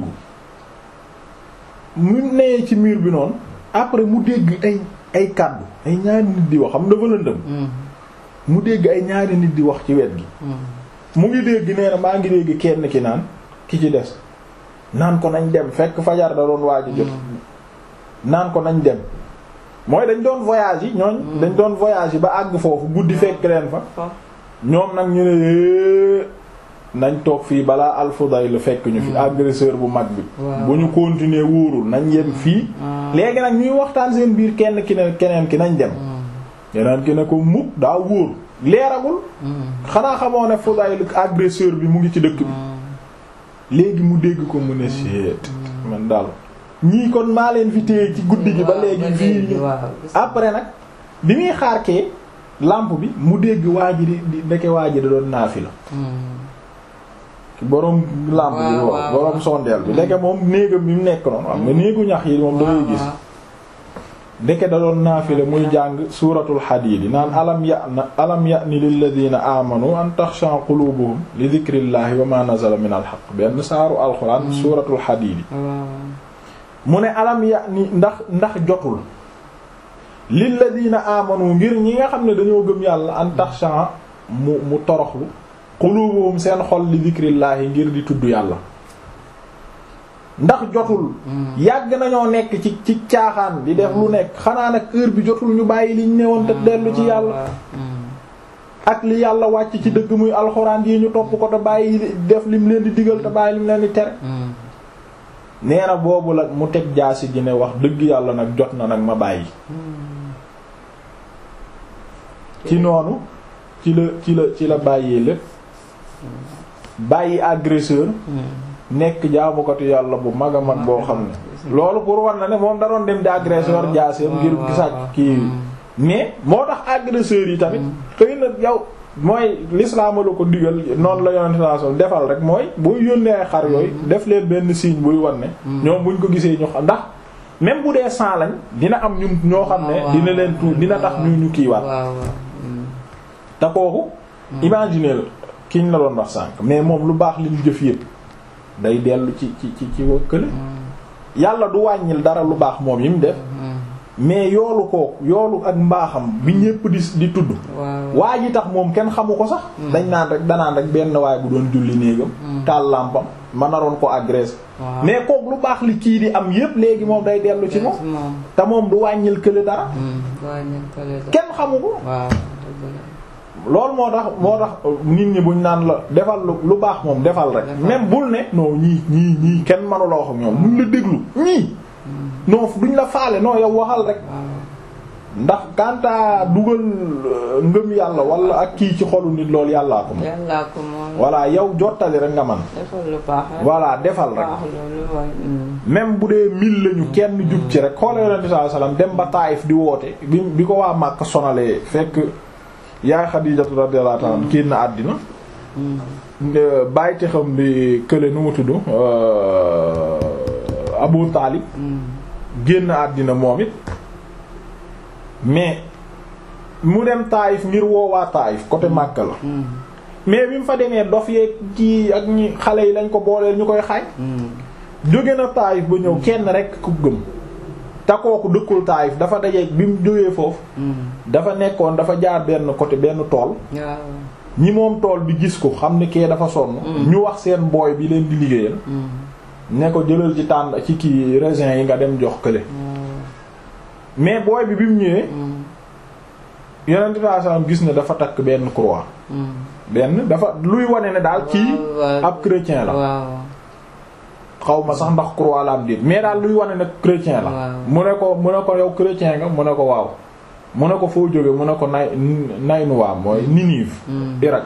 mu nee ci mur bi noonu après mu dégg ay ay kàddu ay ñaari nit di wax xam dafa lëndëm mu dégg ay ñaari nit di wax ci wet gi mu ngi dégg nee na maa ngi dégg kenn ki naan ki ci des naan ko nañ dem fekk fajar da doon waaj jot naan ko nañ dem mooy dañ doon voyage yi ñooñ dañ doon voyage yi ba àgg foofu guddi fekk leen fa ñoom nag ñu ne nañ toog fii balaa Al-Fudayl fekk ñu fi agresseur bu mag bi bu ñu continuer wóorul nañ yem fii léegi nag ñuy waxtaan seen biir kenn ki ne keneen ki nañ dem keneen ki ne ko mukk daa wóor leeragul xanaa xamoo ne Fudayl agresseur bi mu ngi ci dëkk bi léegi mu dégg ko mu ne seet man daal ñii kon maa leen fi téye ci guddi gi ba léegi fii ñu après nag bi muy xaar kee lampe bi mu dégg waa ji di di ndeke waa ji da doon naafila borom lampe bi waaw borom sondeel bi ndeke moom néegam bi mu nekk noonu xam nga néegu ñax yi moom dangay gis ndeke da doon naafila muy jàng suuratul Hadiid naan alam ya na alam ya'ni lilladina amanu an taxsha qulubuhum li dhikrillahi wa ma nazala min al haqq benn saaru alxuraan suuratul Hadiid mu ne alam ya'ni ndax ndax jotul lilladina amanu ngir ñi nga xam ne dañoo gëm yàlla an taxsha mu mu toroxlu qulubuhum seen xol li dhikrillahi ngir di tudd yàlla ndax jotul yàgg nañoo nekk ci ci caaxaan di def lu nekk xanaa nag heure bi jotul ñu bàyyi liñ newoon te dellu ci yàlla ak li yàlla wàcc ci dëgg muy alxuraan yi ñu topp ko te bàyyi def lim leen di digal te bàyyi lim leen di tere nee na boobu la mu teg jaasi gi ne wax dëgg yàlla nag jot na nag ma bàyyi ci noonu ci la ci la ci la bàyyee lépp bàyyi agresseur nekk jaamukatu yàlla bu mag a mag boo xam ne loolu pour war na ne moom da doon dem di agresseur jaaseem ngir gisaat kii mais moo tax agresseurs yi tamit xëy na yow mooy l'islam la ko digal noonu la yonente saa sol defal rek mooy buy yónnee ay xar yooyu def leen benn signe buy wan ne ñoom buñ ko gisee ñu xam ndax même bu dee cent lañ dina am ñun ñoo xam ne waaw, dina leen tuut dina tax ñu ñu kiiwaat waaw waaw. Mm. te kooku imaginer kiñ la doon wax sànq mais moom lu baax li ñu jëf yëpp day dellu ci ci ci ci kële yàlla du wàññil dara lu baax moom yi mu def Mm. mais yoolu kooku yoolu ak mbaaxam bi ñépp di di tudd waaw. waa ji tax moom kenn xamu ko sax dañ naan rek danaan rek benn waay bu doon julli néegam taal làmpam ma naroon ko agressé waaw. mais kooku lu baax li kii di am yépp léegi moom day dellu ci moom moom. te moom du wàññil kële dara Mm. waaw ñu ko leen. kenn xamu ko waaw dëgg la. loolu moo tax moo tax nit ñi buñ naan la defal lu lu baax moom defal rek Defal. même bul ne non ñii ñii ñii kenn mënu la wax ak ñoom duñ la déglu ñii non duñ la faale non yow waxal rek waaw. ndax kanta dugal euh, ngëm yàlla wala ak kii ci xolu nit loolu yàllaa ko moom yàllaa ko moom. voilà yow jottali rek nga man defal lu baax rek. voilà defal rek baax loolu waay. Mm. même bu dee mil lañu kenn jub ci rek xoola yonente sallallahu alayhi wasallam dem ba Taayif di woote bi bi ko waa Màkka sonalee fekk yaay Xadiijatu radiyallahu ta'ala anha génn àddina Mm. nga bàyyite xam bi kële nu mu tudd euh, Abu Taalib Mm. génn àddina moom it mais mu dem Taayif ngir woowaa Taayif côté Màkka la Mm. mais bi mu fa demee dof yeeg kii ak ñi xale yi lañ ko booleel ñu koy xaaj Mm. jóge na Taayif ba ñëw kenn rek ku gëm te kooku dëkkul Taayif dafa dajeeg bi mu jógee foofu Mm. dafa nekkoon dafa jaar benn côté benn tool waaw. ñi moom tool bi gis ko xam ne kee dafa sonn ñu wax seen booy bi leen di liggéeyal Mm. ne ko jëlal ci tànn ci kii raisin yi nga dem jox kële waaw. mais booy bi bi mu ñëwee Mm. yonent bi sallallahu alayhi wasallam gis ne dafa takk benn croix Mm. benn dafa luy wane ne daal kii waaw, waaw. ab chrétien la waaw. xaw ma sax ndax croix la am déet mais daal luy wane ne chrétien la Waaw. mu ne ko mu ne ko yow chrétien nga mu ne ko waaw mu ne ko foo jóge mu ne ko nay Naynuwaa mooy Ninive Mm. Irak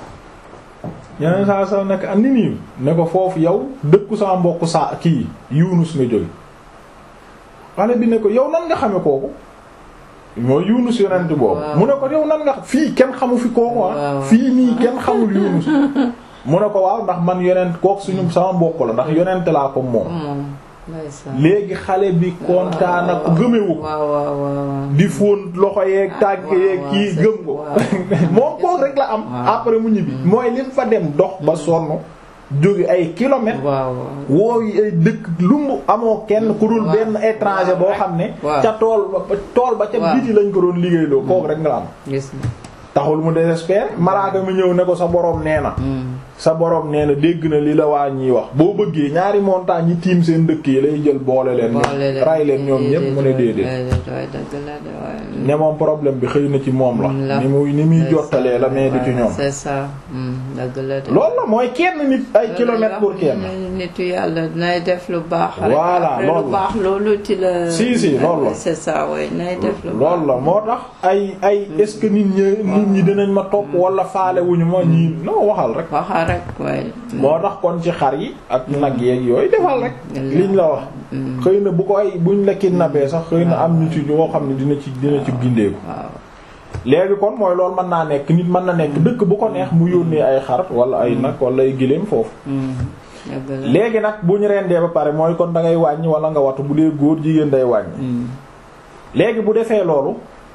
yeneen saa saa nekk ak Ninive ne ko foofu yow dëkku sama mbokk saa kii Yunus nga jóge xale bi ne ko yow nan nga xame kooku mooy Yunus yonent boobu Waaw. mu ne ko yow nan nga xam fii kenn xamu fi kooku ah Waaw. fii nii kenn xamul Yunus mu ne ko waaw ndax man yonent kooku suñu sama mbokk la ndax yonent laa ko moom moom. ndeysaan. léegi xale bi kontaan ak gëmewu ko waaw waaw waaw. di fóon loxo yeeg tànk waaw, yeeg waaw, kii c'est- gëm ko waaw. moom kook rek la am Waaw. après mu ñibbi mooy lim fa dem dox ba sonn jóge ay kilomètres waaw woo yi ay dëkk lu mu amoo kenn ku dul Waaw. benn étranger boo xam ne Waaw. ca tool ba tool ba ca Waaw. biti lañ ko doon liggéeyloo kook rek nga la am gis na. taxul mu désespéré malaaka mi ñëw ne ko sa boroom nee na Mm. sa borom nee na dégg na li la waa ñiy wax boo bëggee ñaari montagne yi tiim seen dëkk yi lay jël boole leen boole leen ray leen ñoom ñépp mu ne déedéet waay dëgg la de waay. ne moom problème bi xëy na ci moom Mm, la la. ni muy ni muy C'est jottalee ça, la mais du ci ouais, ñoom c'est ça. Mm, dëgg la de. loolu la mooy kenn nit ay kilomètres pour kenn nitu yàlla nay def lu baax. rek. Voilà, Après loolu lu la. baax loolu ci la. Si, si, loolu la. c'est ça oui nay def lu baax. loolu la moo tax ay ay est-ce que nit ñi nit ñi dinañ ma topp wala faale wuñu ma ñii non waxal rek waxa rek waay. moo tax kon ci xar yi ak nag yeeg yooyu defal rek liñ la wax Mm. xëy na bu ko ay buñ la kidnappé sax xëy na am ñu ci ñoo xam ne dina ci dina ci gindeeku waaw. léegi kon mooy loolu mën naa nekk nit mën na nekk dëkk bu ko neex mu yónnee ay xar wala ay nag wala ay giléem foofu Mm, dëgg la. léegi nag bu ñu rendee ba pare mooy kon da ngay wàññi wala nga watu bu dee góor jigéen day wàññi Mm. léegi bu defee loolu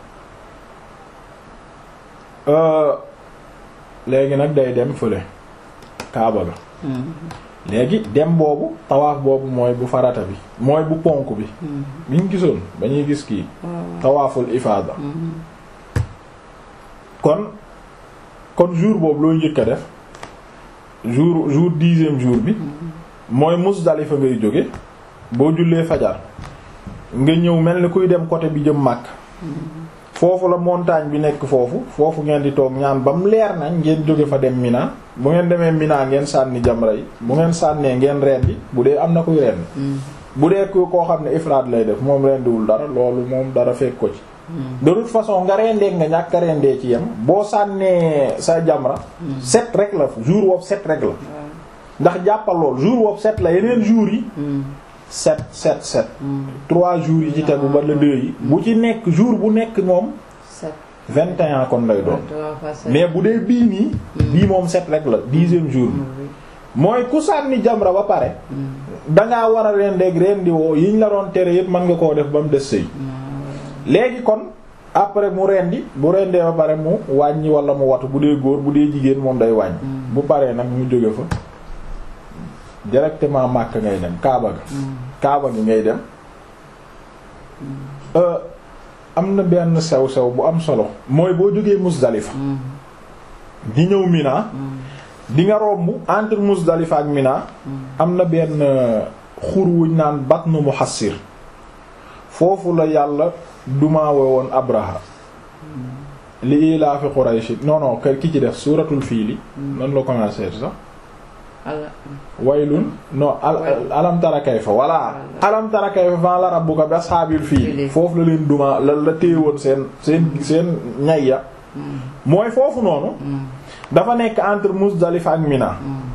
euh, léegi nag day dem fële Kaaba ga Mm. léegi dem boobu tawaaf boobu mooy bu farata bi mooy bu ponk bi Mm. bi ñu gisoon ba ñuy gis kii waaw. tawaaful ifaada Mm. kon kon jour boobu looy njëkk a def jour jour dixième jour bi mooy Musdalifa ngay jóge boo jullee fajar nga ñëw mel ni kuy dem côté bi jëm Makka foofu la montagne bi nekk foofu foofu ngeen di toog ñaan ba mu leer nañ ngeen jóge fa dem Mina bu ngeen demee Mina ngeen sànni jamra yi bu ngeen sànnee ngeen rendi bu dee am na kuy rendi Mm. bu dee ku koo xam ne ifraad lay def moom rendiwul dara loolu moom dara fekk ko ci de toute façon nga rendee nga ñàkk a rendee ci yem boo sànnee sa jamra set rek la jour woowu set rek la waaw. ndax jàppal lool jour woowu set la yeneen jours yi Mm. set set set Mm. trois jours yi ci tegu ba la deux yi bu ci nekk jour bu nekk moom set. vingt et un kon lay doon Trois fois set. mais bu dee bii nii bii moom set rek la dixième jour bi Mm. mooy ku sànni jamra ba pare dangaa war a rendeeg rendi woo yiñ la doon tere yépp mën nga koo def ba mu des sëy léegi kon après mu rendi bu rendee ba pare mu wàññi wala mu watu bu dee góor bu dee jigéen moom day wàññi bu paree nag mu jóge fa directement Makka ngay dem Kaaba ga Kaaba gi ngay dem am na benn sew-sew bu am solo mooy boo jógee Muzdalifa di ñëw Mina di nga romb entre Muzdalifa ak Mina am na benn xur wuñ naan Batnu Muhassir foofu la yàlla dumaawe woon Abraha li ilaafi Quraysh non non ki ci def suuratul fiili nan la commencé sax waylun non alam tara kayfa walla alam tara kayfa fa la rabbuka bi ashaabil fiil foofu la leen duma la la téewoon seen seen seen ñay ya mooy foofu noonu dafa nekk entre Muzdalifa ak Mina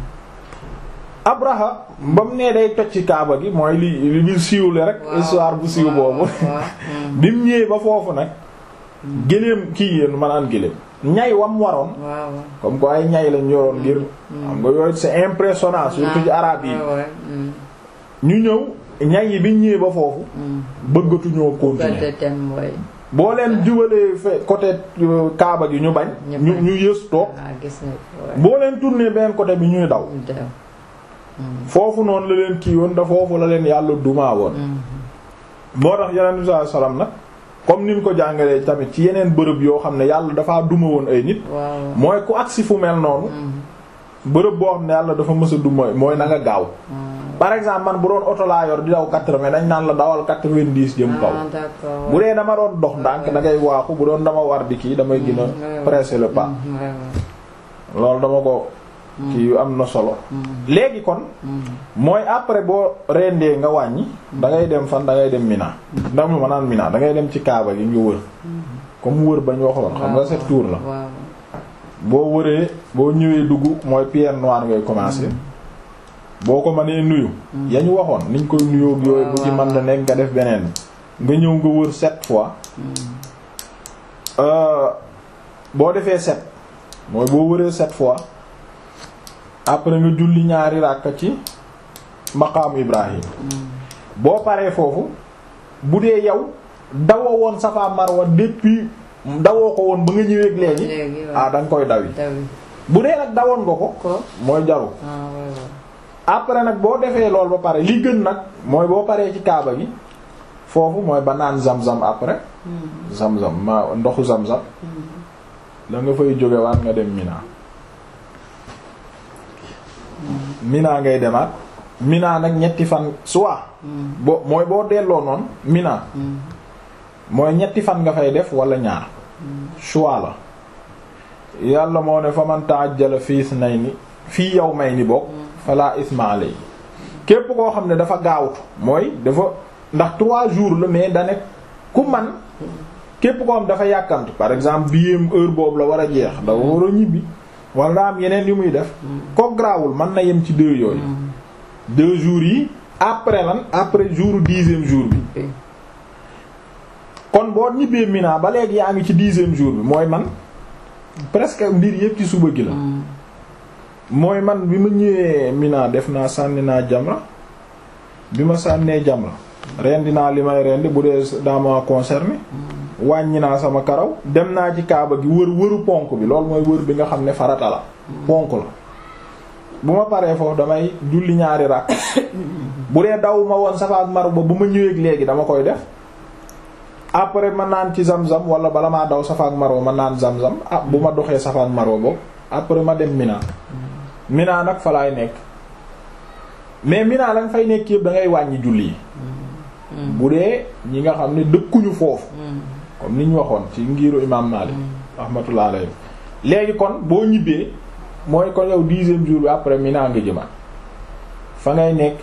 Abraha ba mu nee day toj ci Kaaba gi mooy li li bi siiwle rek histoire bu siiw boobu bi mu ñëwee ba foofu nag géléem kii yéen manaan géléem ñay wam waroon comme ko ay ñay lañ yoroon ngir xam nga yooyu c'est impressionnant surtout ci arabe yi ñu ñëw ñay yi biñ ñëwee ba foofu bëggatuñoo continuer boo leen jubalee fe côté Kaaba gi ñu bañ ñu ñu yës toog boo leen tourner benn côté bi ñuy daw foofu noonu la leen kii woon da foofu la leen yàlla dumaa woon moo tax yeneen bi sallallahu alayhi wasallam nag comme ni ñu ko jàngalee tamit ci yeneen bërëb yoo xam ne yàlla dafaa duma woon ay nit mooy ku agsi fu mel noonu bërëb boo xam ne yàlla dafa mës a duma mooy na nga gaaw par exemple man bu doon oto laa yor di daw quatre-vingts dañ naan la dawal quatre-vingt-dix jëm kaw bu dee dama doon dox ndànk da ngay waaxu bu doon dama war di kii damay gën a presser le pas loolu dama ko kii yu am na solo léegi kon mooy après boo rendee nga wàññi da ngay dem fan da ngay dem Mina ndam ma naan Mina da ngay dem ci Kaaba gi nga wër comme wër bañ waxoon xam nga sept tours la boo wëree boo ñëwee dugg mooy pierre noire ngay commencer boo ko mënee nuyu ya ñu waxoon niñ koy nuyoo yooyu bu ci mën na nekk nga def beneen nga ñëw nga wër sept fois boo defee sept mooy boo wëree sept fois après nga julli ñaari ràkka ci maqaamu Ibrahim boo paree foofu bu dee yow dawoo woon Safa Marwa depuis dawoo ko woon ba nga ñëweeg léegi ah da nga koy dawi bu dee nag dawoon nga ko mooy jaru après nag boo defee lool ba pare li gën nag mooy boo paree ci kaaba gi foofu mooy ba naan zam-zam après zam-zam ma ndoxu zam-zam la nga fay jóge waat nga dem Mina Mina ngay demaat Mina nag ñetti fan soit boo mooy boo delloo noonu Mina mooy ñetti fan nga fay def wala ñaar choix la yàlla moo ne fa man ta'ajjala fi ithnayni fii yawmayni bokk fala isma alay képp koo xam ne dafa gaawtu mooy dafa ndax trois jours la mais da nekk ku man képp koo xam dafa yàkkamti par exemple biyéem heure boobu la war a jeex dafa war a ñibbi wala daa am yeneen yu muy def ko grawul mën na yem ci deux yooyu deux jours yi après lan après jour dixième jour bi kon boo ñibbee Mina ba léegi yaa ngi ci dixième jour bi mooy man presque mbir yépp ci suba gi la mooy man bi ma ñëwee Mina def naa sànni naa jamra bi ma sànnee jamra rendi naa li may rendi bu dee daa ma concerné wàññi naa sama karaw dem naa ci kaaba gi wër wëru ponk bi loolu mooy wër bi nga xam ne farata la ponk la bu ma paree foofu damay julli ñaari rak bu dee daw ma woon Safa ak Marwa bu ma ñëwee léegi dama koy def après ma naan ci zam-zam wala bala maa daw Safa ak Marwa ma naan zam-zam ah bu ma doxee Safa ak Marwa boobu après ma dem Mina Mina nag fa laay nekk mais Mina la nga fay nekk yëpp da ngay wàññi julli yi bu dee ñi nga xam ne dëkkuñu foofu comme ni ñu waxoon ci ngiru imam Malik rahmatullah alayhi léegi kon boo ñibbee mooy kon yow dixième jour bi après Mina nga jëmaat fa ngay nekk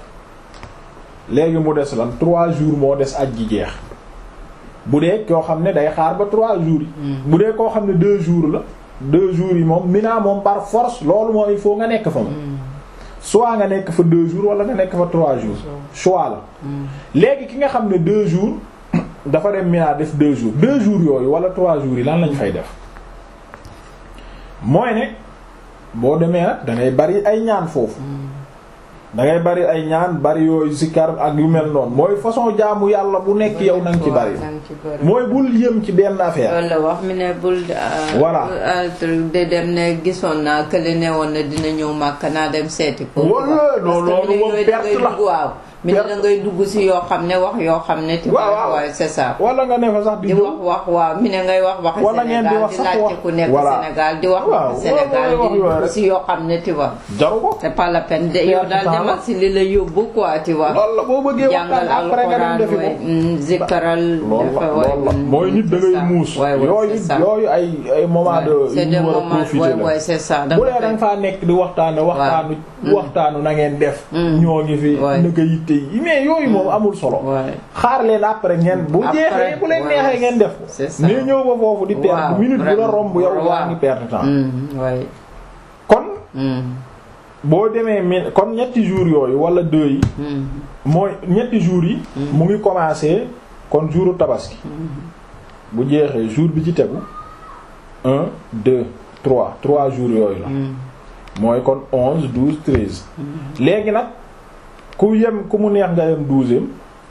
léegi mu des lan trois jours moo des aj ji jeex bu dee koo xam ne day xaar ba trois jours yi bu dee koo xam ne deux jours la deux jours yi moom Mina moom par force loolu mooy il faut nga nekk fa moom soit nga nekk fa deux jours wala nga nekk fa trois jours choix la léegi ki nga xam ne deux jours dafa dem Mina def deux jours deux jours yooyu wala trois jours yi lan lañ fay def mooy ne boo demee nag da ngay bari ay ñaan foofu da ngay bari ay ñaan bari yooyu zikkar ak yu mel noonu mooy façon jaamu yàlla bu nekk yow nanga ci bari mooy bul yëm ci benn affaire loolu la wax mi ne bul Voilà. de dem ne gisoon naa kële ne woon na dina ñëw màkk naa dem seeti ko Wala, non, Parce que loolu mi ne moom yooyu da perte ngay la. dugg waaw mi ne Perte. da ngay dugg si yoo xam ne wax yoo xam ne ti Waaw, waaw. waaye c'est ça wala nga ne fa sax di di jëw wax wax waaw mi ne ngay wax waxi Wala ngeen di Sénégal wax di sax laajte wax. ku nekk Voilà. Sénégal di wax Waaw, waxi Sénégal waaw, di wax yooyu dugg rek. si yoo xam ne tu vois jaru ko c'est pas la peine de yow daal temps la. demal si li la yóbbu quoi tu vois loolu la boo bëggee jàngal waxtaan après nga dem alxuraan defi way ko mm, zikkaral loolu la dafa way loolu la mm, mooy nit da c'est ngay ça. muus Ouais, ouais, yooyu c'est ça. yooyu ay ay moment de c'est yu des ñu war a moments profiter ouais, la ouais, c'est ça bu dee da nga faa nekk di waxtaane waxtaanu waxtaanu na ngeen def ñoo ngi fi Ouais. naka yitte yi mais yooyu moom amul solo Ouais. xaar leen après ngeen bu Après, jeexee bu leen ouais, neexee ngeen def ko c'est ça. mais ñëw ba foofu di perdre Waaw, minute bu la vraiment. romb yow waa Waaw. ngi perdre temps Mm, ouais. kon Mm, boo demee mi kon ñetti jours yooyu wala deux yi mm, mooy ñetti jours yi mu ngi commencer kon jouru tabaski bu jeexee jour bi ci tegu un deux trois trois jours yooyu la mm, mooy kon onze douze treize léegi nag ku yem ku mu neex nga yem douzième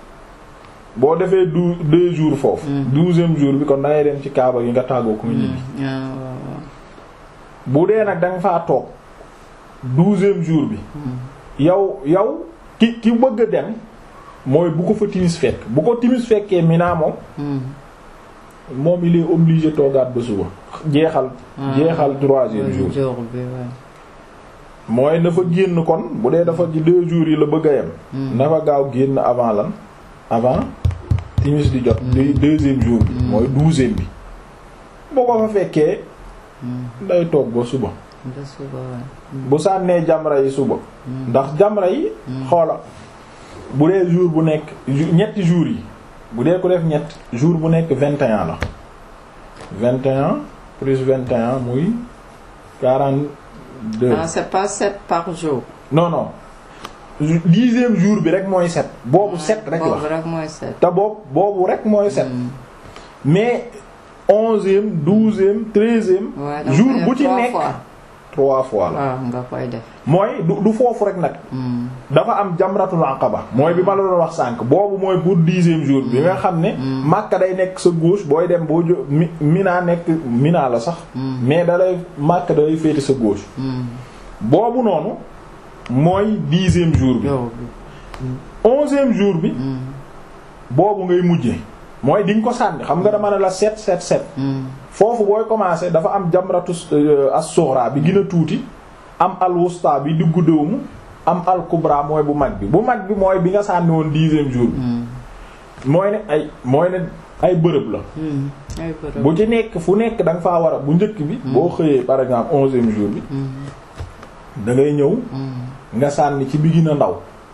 boo defee dou deux jours foofu douzième jour bi kon da ngay dem ci kaaba gi nga tàggoo ku mu ñibbi mm. Ah, waaw, waaw. bu dee nag da nga faa toog douzième jour bi yow yow ki ki bëgg a dem mooy bu ko fa timis fekk bu ko timis fekkee Mina moom Mm, moom il est obligé toogaat ba suba jeexal jeexal troisième jour jour bi ouais. mooy na fa génn kon bu dee dafa ci deux jours yi la bëgg a yem na fa gaaw génn avant lan avant timis di jot deux deuxième jour bi mooy douzième bi boo ko fa fekkee day toog ba suba ba suba ouais. bu sànnee jamra yi suba ndax jamra yi xoola bu dee jour bu nekk ju- ñetti jours yi bu dee ko def ñett jour bu nekk vingt et un la vingt et un plus vingt et un muy quarante deux ah c'est pas sept par jour. non non ju- dixième jour bi rek mooy sept boobu sept rek boobu la rek mooy sept. te boobu boobu rek mooy sept mais onzième douzième treizième Ouais, donc jour def bu ci trois nekk fois. trois fois la waaw nga koy def. mooy du du foofu rek nag Mm, dafa am jamratul aqaba mooy bi ma la doon wax sànq boobu mooy pour dixième jour bi nga xam ne Makka day nekk sa gauche booy dem boo jo mi Mina nekk Mina la sax mais dalay Makka dalay féete sa gauche mm. boobu noonu mooy dixième jour bi jour bi. onzième jour bi boobu ngay mujje mooy di nga ko sànni xam nga dama ne la sept sept sept Mm, foofu booy commencer dafa am jamratu euh, as-sughra bi gën a tuuti am al-wusta bi diggu dëwmu am al-kubra mooy bu mag bi bu mag bi mooy bi nga sànni woon dixième jour bi mm, mooy ne ay mooy ne ay bërëb la mm. ay bërëb. bu ci nekk fu nekk da nga faa war a bu njëkk bi boo xëyee par exemple onzième jour bi Mm, da ngay ñëw mm, nga sànni ci bi gën a ndaw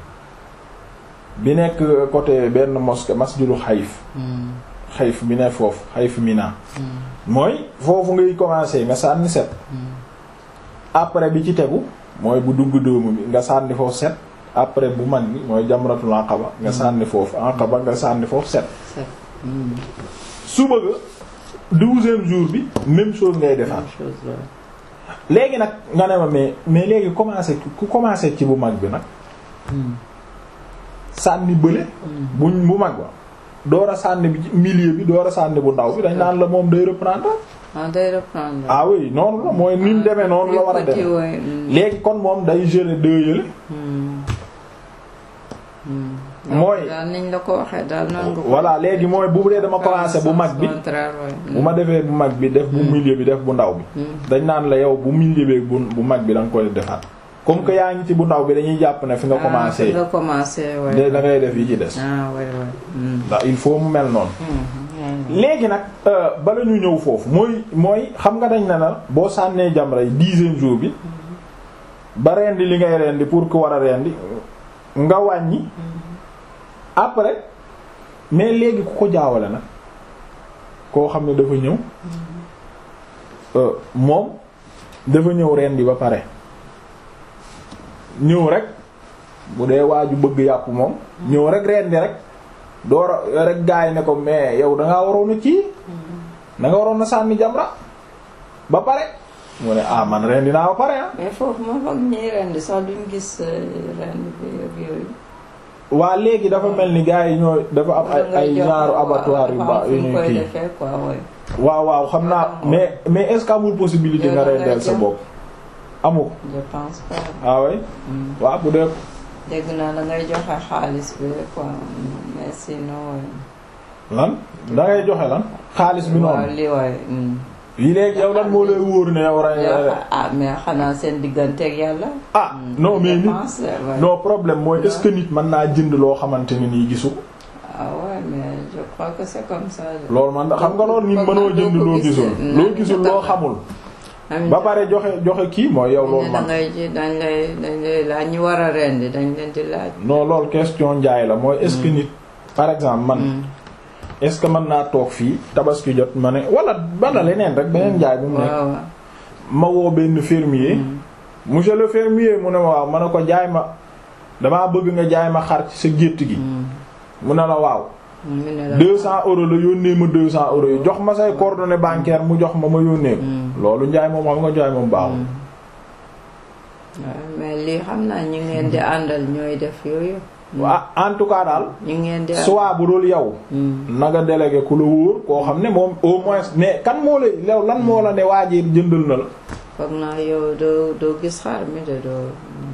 bi nekk côté benn mosquée masjidu xayif mm, xayif bi ne foofu xayif Mina mm, mooy foofu ngay commencer nga sànni set après bi ci tegu mooy bu dugg dóomu bi nga sànni foofu set après bu mag bi mooy jamratul aqaba nga sànni foofu aqaba nga sànni foofu set sept. Mm, suba ga douzième jour bi même chose ngay defaat même chose la. léegi nag nga ne ma mais mais léegi commencer ku commencer ci bu mag bi nag Mm, sànni bële buñ bu mag ba door a sànni bi ci milieu bi door a sànni bu ndaw bi dañ naan la moom day reprendre ah day reprendre. ah oui noonu la mooy ni mu demee noonu la war a Petit, dem ouais, mm, léegi kon moom day geler deux yële mm, mm. Mooy- daal niñ la ko waxee daal noonu nga ko. voilà léegi mooy bu dee dama commencé bu mag bi contraire ouais. bu ma defee bu mag bi def bu milieu bi def bu ndaw bi Mm. dañ naan la yow bu milieu bi bu bu mag bi da nga koy defaat comme que yaa ngi ci bu ndaw bi dañuy jàpp ne fi nga Ah, commencé fi nga commencé ouais. da da ngay def yi ci des ah ouais ouais. Mm. ndax il faut mu mel noonu Mm, ouais. léegi nag euh, bala ñu ñëw foofu mooy mooy xam nga dañ ne la boo sànnee jamra yi dixième jour bi ba rendi li ngay rendi pour ku war a rendi nga wàññi après mais léegi ku ko jaawale nag koo xam ne dafa ñëw euh, moom dafa ñëw rendi ba pare ñëw rek bu dee waaju bëgg yàpp moom ñëw rek rendi rek door a rek gaay ne ko mais yow da ngaa waroon a kii da nga waroon a sànni jamra ba pare mu ne ah man ren dinaa ba pare ah mais foofu moom foog ñuy rendi sax duñ gis rendi bi ak yooyu waa léegi dafa mel ni gars yi ñoo dafa am ay ay genre abattoir yu ba yu ñuy koy kii defee quoi ouais. waaw waaw xam naa mais mais est-ce que amul possibilité nga rendeel sa bopp amu ko je pense pas ah oui waaw bu dee dégg naa da ngay joxe xaalis bi quoi mais sinon lan da ngay joxe lan xaalis bi waaw noonu li waay yi léegi yow lan moo lay wóor ne yow rey ah mais xanaa seen digganteeg yàlla ah non mais nit dépense la, ouais. non problème mooy est-ce que nit mën naa jënd loo xamante ne nii gisu ko ah ouais mais je crois que c'est comme ça loolu man da xam nga loolu nit mënoo jënd loo gisul loo gisul loo xamul ba pare joxe joxe kii mooy yow loolu da man ngay ji dañ lay dañ lay laaj ñu war a rendi dañ leen di laaj non loolu question njaay la mooy est-ce que nit par exemple man est-ce que mën naa toog fii tabaski jot ma ne wala wala leneen rek beneen njaay bu mu nekk waaw waaw ma woo benn fermier monsieur le fermier mu ne ma waaw ma ne ko jaay ma damaa bëgg nga jaay ma xar ci sa gétt gi mu ne la waaw mu ne la 200 euros la yónnee ma 200 euros yi jox ma say coordonnées bancaires mu jox ma ma yónnee ko loolu njaay moom xam nga njaay moom baaxul waaw mais lii xam naa ñi ngeen di àndal ñooy def yooyu ah en tout cas daal ñi ngeen di soit bu dul yow na nga délégué ku la wóor koo xam ne moom au moins mais kan moo la lew lan moo la ne waajee jëndal na la foog naa yow doo doo gis xaar mi de doo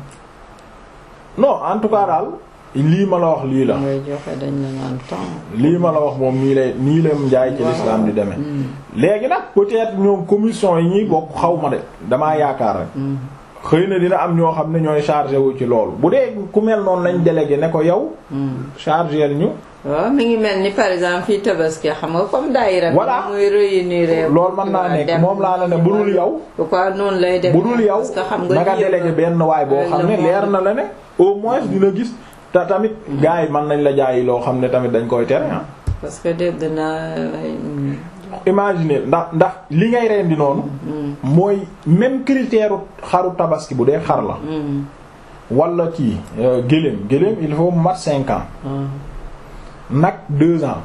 non en tout cas daal lii ma la wax lii la ngay joxe dañ la naan temps lii ma la wax moom nii lay nii la njaay ci l'islam di demee léegi nag peut-être ñoom commission yi ñuy bokk xaw ma de damaa yaakaar rek xëy na dina am ñoo xam ne ñooy chargé wu ci loolu bu dee ku mel noonu lañ délégué ne ko yow chargé ñu waaw mi ngi mel ni par exemple fii tabaski xam nga comme daayira Voilà. muy réunir loolu mën naa nekk moom laa la ne bu dul yow quoi noonu lay def bu dul yow parce que xam nga na nga lii délégué yëpp benn waay boo xam ne le leer monde- na la ne au moins dina gis te tamit gars yi mën nañ la jaayi loo xam ne tamit dañ koy tere ah parce que dégg naa ay, mm, imaginer ndax ndax li ngay rendi noonu mooy même critère xaru tabaski bu dee xar la mm, wala kii euh, gëléem gëléem il faut mu mat cinq ans ah, nag deux ans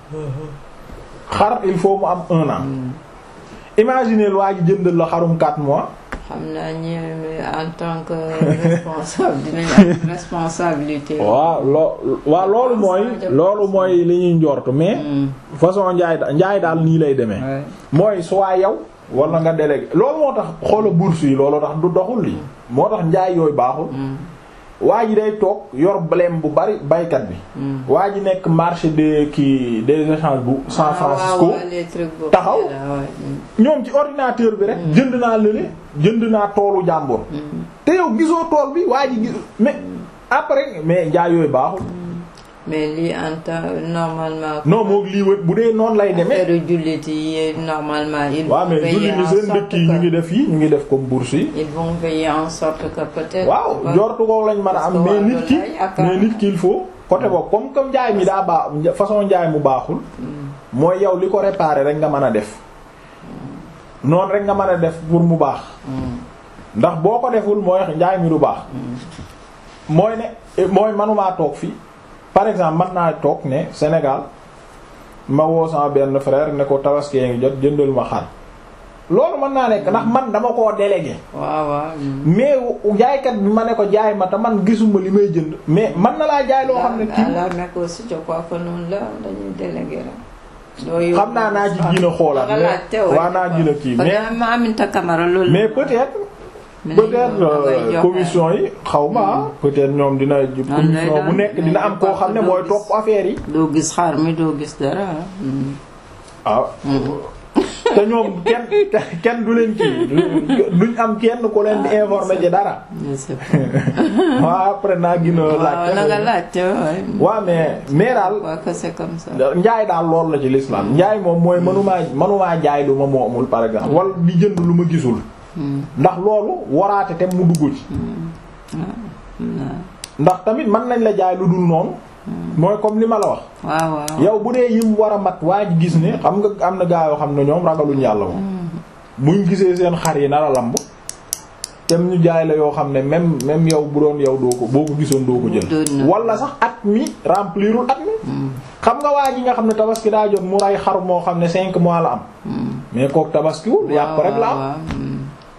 xar il faut mu am un an imaginer waa ji jëndal la xarum quatre mois xam naa ñi en tant que responsable dinañ am responsabilité waaw loo waaw loolu mooy loolu mooy li ñuy njortu mais Mm, façon njaay da- njaay daal nii lay demee ouais. mooy soit yow wala nga délégué loolu moo tax xoola bourse yi loolu tax du doxul lii moo tax njaay yooyu baaxul Mm, waa ji day toog yor blème bu bari baykat bi mm. waa ji nekk marché des kii des échanges bu San Ah, Francisco waaw, waaw, les trucs boobu taxaw. là, ouais, mm, ñoom ci ordinateur bi rek jënd naa lële jënd naa toolu jàmbur mm. te yow gisoo tool bi waa ji gis mais après mais njaay yooyu baaxul mais lii en temps normalement. non moog lii wët bu dee noonu lay demee affaire jullit yi normalement. ils waaw vont mais veiller julli en ni seen sorte dëkk yi ñu que- ngi def yi ñu ngi def comme bourse yi ils vont veiller en sorte que peut-être. waaw ba- jortu ko lañ mën a parce am que mais waa nit ki loolu lay yaakaar. mais nit ki il faut côté boobu comme comme njaay mi daa baax façon njaay mu baaxul mooy yow li ko réparer rek nga mën a def noonu rek nga mën a def pour mu baax Mm, ndax boo ko deful mooy njaay mi du baax mooy ne mooy manumaa toog fii par exemple man naa toog ne Sénégal ma woo sama benn frère ne ko tabaski ngi jot jëndal ma xar loolu mën naa nekk ndax man dama koo délégué waaw waaw. mm. mais jaaykat bi ma ne ko jaay ma te man gisuma li may jënd mais man na laa jaay loo xam ne à kii la Mecque aussi je crois que noonu la dañuy délégué rek. doo yóbbu xam naa naa ci gën a xoolaat nga laajte mais waaye waa naa gën a kii mais mais ma Aminata Camara loolu. mais peut-être peut-être euh, commission yi xaw ma ah peut-être ñoom dina commission bu nekk dina am koo xam ne mooy topp affaire yi doo gis xaar mi doo gis dara ah. mm. waaw te ñoom kenn kenn du leen kii duñ am kenn ku leen di informer ci dara je sais pas. waaw après naa gën a waaw na nga laaj laajte waaye. waaw mais mais daal je crois que c'est comme ça. njaay daal loolu la ci l'islam njaay moom mooy mënumaa mënumaa jaay lu ma moomul par exemple wala di jënd lu ma gisul Mm, ndax loolu waraate te mu dugg ci mm, ndax tamit mën nañ la jaay lu dul noonu mooy comme li ma la wax waaw waaw. yow bu dee yim war a mat waa ji gis ne xam nga am na gaa yoo xam ne ñoom ragaluñ yàlla moom buñ gisee seen xar yi nar a lamb tem ñu jaay la yoo xam ne même même yow bu doon yow doo ko boo ko gisoon doo ko Doon jël na. wala sax at mi remplirul at mi Mm, xam nga waa ji nga xam ne tabaski daa jot mu ray xar moo xam ne cinq mois la am mm. mais kook tabaskiwul yàpp rek la am waaw, mm.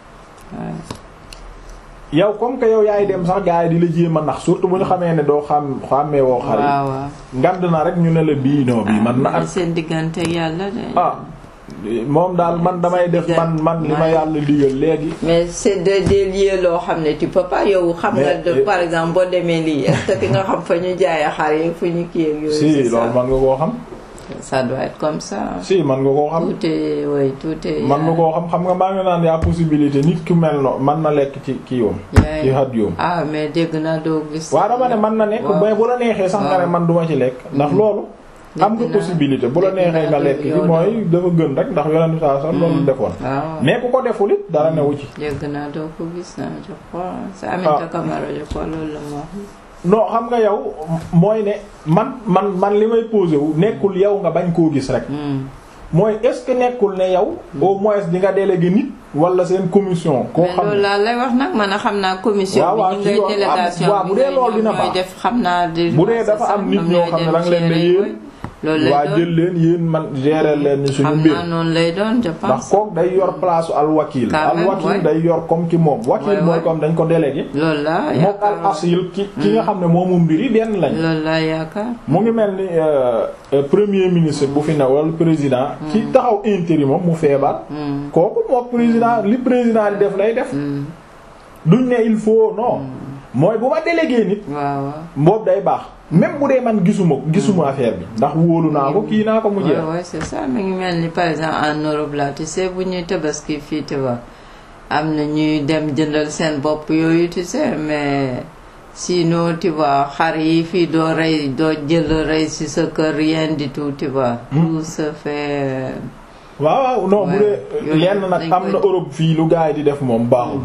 yow comme que yow yaay dem sax gars yi di la jéem a nax surtout bu ñu xamee ne doo xam xàmmee woo xar yi waaw waaw. ngand na rek ñu ne la bii non bii man na ak seen diggante yàlla de. ah moom daal man damay def man man li ma yàlla digal léegi mais c'est de des lieux loo xam ne tu peux pas yow xam nga Mais, de euh, par exemple boo demee lii est-ce que di nga xam fa ñu jaayee xar yi fu ñu kii ak yooyu. si c'est ça. loolu man nga koo xam ça doit être comme ça. si man nga koo xam tout est oui tout est. man nga koo xam xam nga maa ngi naan yaa possibilité nit ki mel no man na lekk ci kii yoom yaay- ci xat yoom ah mais dégg naa doo gis. waaw dama ne man na nekk waaw. mais bu la neexee sax nga ne waaw. man duma ci lekk ndax loolu am nga Dégg naa- possibilité bu la dégg neexee nga naa lekk ci yow mooy dafa gën rek ndax yonent saa sax loolu defoon waaw. mais ku ko deful it dara newu ci dégg naa doo ko gis naa je crois c'est Aminata Camara je crois loolu la ma wax. non xam nga yow mooy ne man man man li may posé wu nekkul yow nga bañ koo gis rek Hmm. mooy est-ce que nekkul ne yow au moins di nga délégué nit wala seen commission koo mais xam loolu ne laa lay wax nag man a xam naa commission waaw, waaw, bi ñu ci ngay yoon, délégation waaw, bu dee loolu dina ñooy baax. def xam naa di Bu dee dafa am nit ñoo xam ne danga leen ne yéen loolu lay waa doon jël leen yéen man gérer leen ni suñu xam mbir naa noonu lay doon je ndax pense kook day yor place al wakil Quand al même, wakil ouais. day yor comme ki moom wakil Ouais, mooy ouais. comme dañ ko délégué loolu la mook al yaakaar asil ki ki nga xam ne moomu mbir yi benn lañ loolu la yaakaar mu ngi mel ni euh, euh, premier ministre bu fi ne wala président ki taxaw intérim moom mu feebar Hmm. kooku mook président li président di def lay def Hmm. duñ ne il faut non mooy bu ma délégué nit waaw waaw boobu day baax même bu dee man gisuma gisuma affaire bi ndax wóolu naa ko kii naa ko mu jeex Ouais, ouais, c'est ça mi ngi mel ni par exemple en Europe là tu sais bu ñuy tabaski fii tu vois am na ñuy dem jëndal seen bopp yooyu tu sais mais sinon tu vois xar yi fii doo rey doo jël rey ci sa kër rien du tout tu vois. tout se fait. waaw waaw non bu Ouais. dee Yooyu lenn nag dañ am koy- na Europe fii lu gars yi di def moom baaxul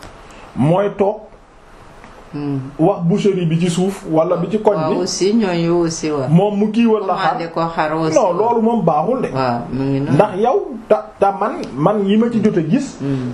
mooy toog Hmm. wax boucherie bi ci suuf wala bi ci koñ waaw bi aussi ñooñu aussi waaw. moom mu kiiwal la xar commandé ko xar aussi. non loolu moom baaxul de waaw mu ngi noonu. ndax yow ta ta man man yi ma ci jot a gis Hmm.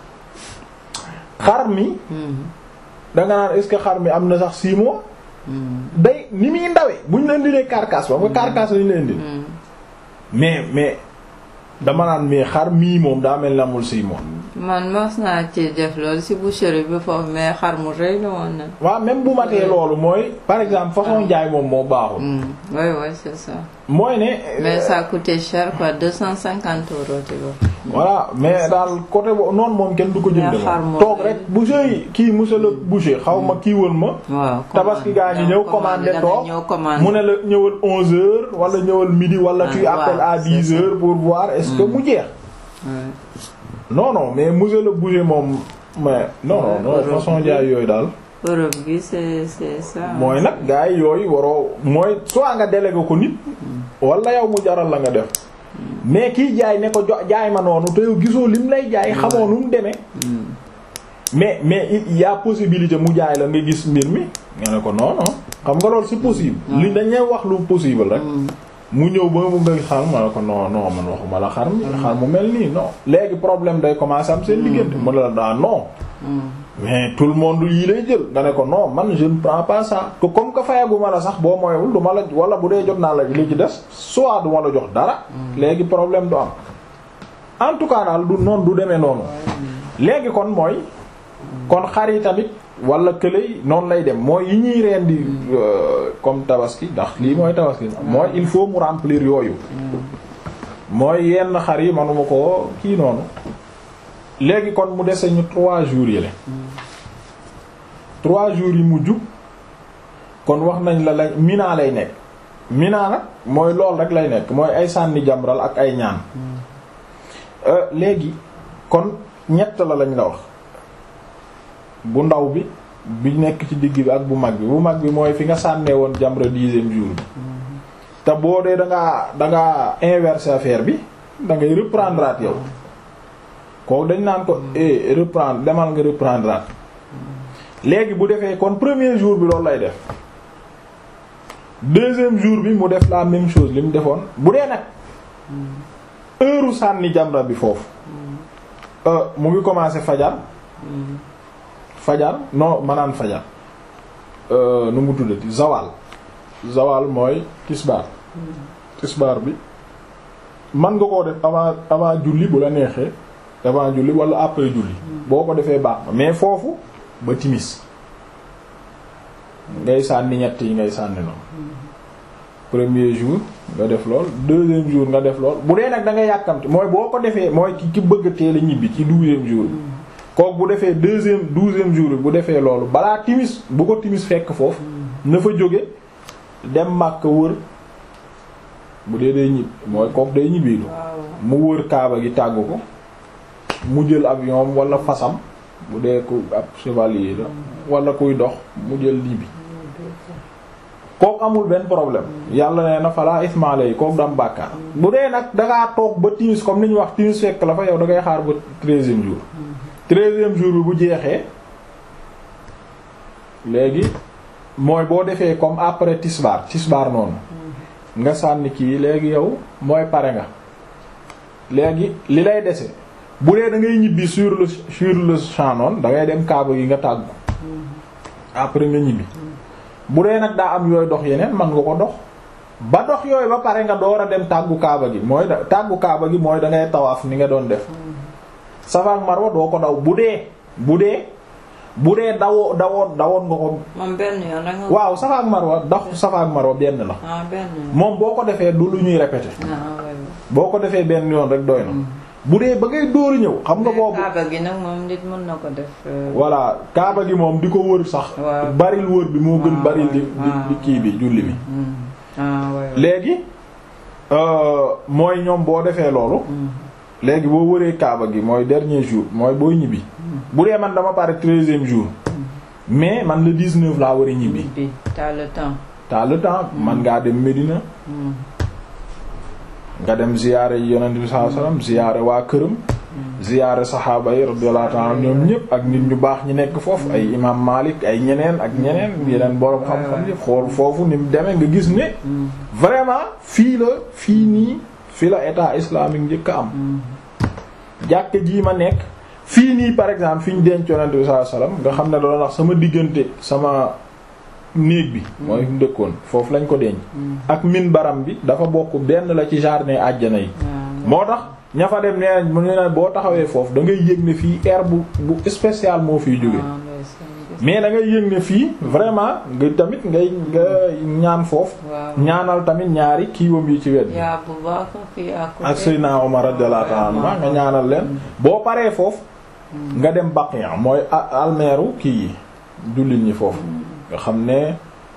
xar mi Hmm. danga naan est-ce que xar mi am na sax 6 mois Hmm. day ni muy ndawee bu ñu leen di lee carcasse ba nga carcasse lañu leen di Hmm. mais mais dama naan mais xar mii moom daa mel ni amul 6 mois man mos naa ci def loolu ci boucherie bi foofu mais xar mu rëy la woon na. waaw même bu matee loolu mooy par exemple façon jaay moom moo baaxul Hmm. oui oui c'est ça. mooy ne mais ça coûtait cher quoi 250 euros tu vois. voilà mais daal côté bo noonu moom kenn du ko jënd Yaa xar moom moom toog lay- rek boucher yi kii monsieur le boucher xaw ma kii woon ma waaw tabaski gaa ngi ñëw commandé toog ñëw commandé. mu ne la ñëwal 11 heures wala ñëwal midi wala Ah, tu waaw, appelles à c'est 10 ça. heures pour voir est-ce que mu jeex Ouais. non non mais monsieur le boucher moom mais non non Ouais, non Europe façon bi. jaay yooyu daal Europe gi c'est c'est ça. mooy nag gaa yi yooyu waroo mooy soit nga délégué ko nit wala yow mu jaral la nga def mais kiy jaay ne ko jo jaay ma noonu te yow gisoo lim lay jaay xamoo nu mu demee Hmm. mais mais il y a possibilité mu jaay la nga gis mbir mi nga ne ko non non xam nga loolu c'est possible li dañ lay wax lu possible rek Hmm. mu ñëw ba mu nga xar ma ne ko non non man waxuma la xar mi xar mu mel nii non léegi problème day commencer am seen diggante mu ne la daa non Hmm. mais tout le monde yii lay jël nga ne ko non man je ne prends pas ça que comme que fayaguma la sax boo moywul du ma la wala bu dee jot naa la li ci des soit du ma la jox dara léegi problème du am en tout cas daal du noonu du demee noonu léegi kon mooy kon xar yi tamit wala kële yi noonu lay dem mooy yi ñuy reen di euh, comme tabaski ndax lii mooy tabaski mooy il faut mu remplir yooyu mooy yenn xar yi manuma ko kii noonu léegi kon mu dese ñu trois jours yële trois jours yi mujj kon wax nañ la la mina lay nekk mina nag mooy lool rek lay nekk mooy ay sànni jamral ak ay ñaan Euh, léegi kon ñett la lañ la wax bu ndaw bi bi nekk ci digg bi ak bu mag bi bu mag bi mooy fi nga sànnee woon jamra dixième jour bi te boo dee da ngaa da ngaa inverser affaire bi da ngay reprendre at yow kooku dañ naan ko eh reprendre demal nga reprendre at léegi bu defee kon premier jour bi loolu lay def deuxième jour bi mu def la même chose li mu defoon bu dee nag heure sànni jamra bi foofu euh, mu ngi commencer fajar fajar non manaan fajar euh, nu mu tuddati zawal zawal mooy tisbaar tisbaar bi man nga koo def avant avant julli bu la neexee avant julli wala après julli boo ko defee baax na mais foofu ba timis ngay sànni ñett yi ngay sànni noonu premier jour nga def lool deuxième jour nga def lool bu dee nag da nga yàkkamti mooy boo ko defee mooy ki ki bëgg teel a ñibbi ci douzième jour bi kooku bu defee deuxième douzième jour bi bu defee loolu balaa timis bu ko timis fekk foofu na fa jóge dem màkk wër bu dee day ñibbi mooy kooku day ñibbiilu mu wër kaaba gi tàggu ko mu jël avion wala fasam bu dee ku ab chevalier la wala kuy dox mu jël ñibbi kooku amul benn problème yàlla nee na falaa ismaala yi kooku du am bàkkaar bu dee nag dangaa toog ba timis comme ni ñu wax timis fekk la fa yow da ngay xaar ba treizième jour treizième jour bi bu jeexee léegi mooy boo defee comme après tisbaar tisbaar noonu nga sànni kii léegi yow mooy pare nga léegi li lay dese bu dee da ngay ñibbi sur le sur le champ noonu da ngay dem kaaba gi nga tàggu après nga ñibbi bu dee nag daa am yooyu dox yeneen man nga ko dox ba dox yooyu ba pare nga door a dem tàggu kaaba gi mooy da tàggu kaaba gi mooy da ngay tawaaf ni nga doon def Safa ak Marwa doo ko daw bu dee bu dee bu dee dawoo dawoon dawoon nga ko. moom benn yoon rek nga. waaw Safa ak Marwa dox Safa ak Marwa benn la. ah benn yoon. moom boo ko defee du lu ñuy répéter. ah oui. boo ko defee benn yoon rek doy na. bu dee ba ngay dóor ñëw xam nga boobu. kaaba gi nag moom nit mën na ko def. euh, voilà kaaba gi moom di ko wër sax. Waaw. baril wër bi moo gën waaw, baril di di waaw. di kii bi julli bi. mm. ah oui. oui. léegi euh, mooy ñoom boo defee loolu. Mm. léegi boo wëree kaaba gi mooy dernier jour mooy booy ñibbi. bu dee man dama pare treizième jour. mais man le 19 laa war a ñibbi. bi t'as le temps. t'as le temps man ngaa dem Medina. Mm. nga dem ziyaare yi yonent bi sallallahu alayhi wasallam ziyaare waa këram. ziyaare saxaaba yi radiyallahu ta'ala anhum ñoom ñëpp ak nit ñu baax ñi nekk foofu ay imam Malik ay ñeneen ak ñeneen yeneen borom xam-xam yi xool foofu ni mu demee nga gis ne. Mm. vraiment fii la fii nii fii la état islamique njëkk a am. Mm. jàkk jii ma nekk fii nii par exemple fi ñu denc yonent bi sallallahu alayhi wasallam nga xam ne doon wax sama diggante sama néeg bi. mooy fi mu dëkkoon foofu lañ ko denc. Mm. ak min baram bi dafa bokk benn la ci jardin àjjana yi. Ah, moo tax ña fa dem nee nañ mu ne la boo taxawee foofu da ngay yëg ne fii air bu bu spécial moo fiy jóge ah, ndeysaan, gis- mais da ngay yëg ne fii vraiment nga tamit ngay nga ñaan foofu. waaw. ñaanal tamit ñaari kiiwam yi ci wet bi. yaa bu baax kii à côté. ak Seydina Omar radiyallahu ta'ala anhu nga ñaanal leen boo paree foofu nga dem Baqiya mooy a- almeeru kii yi jullit ñi foofu nga xam ne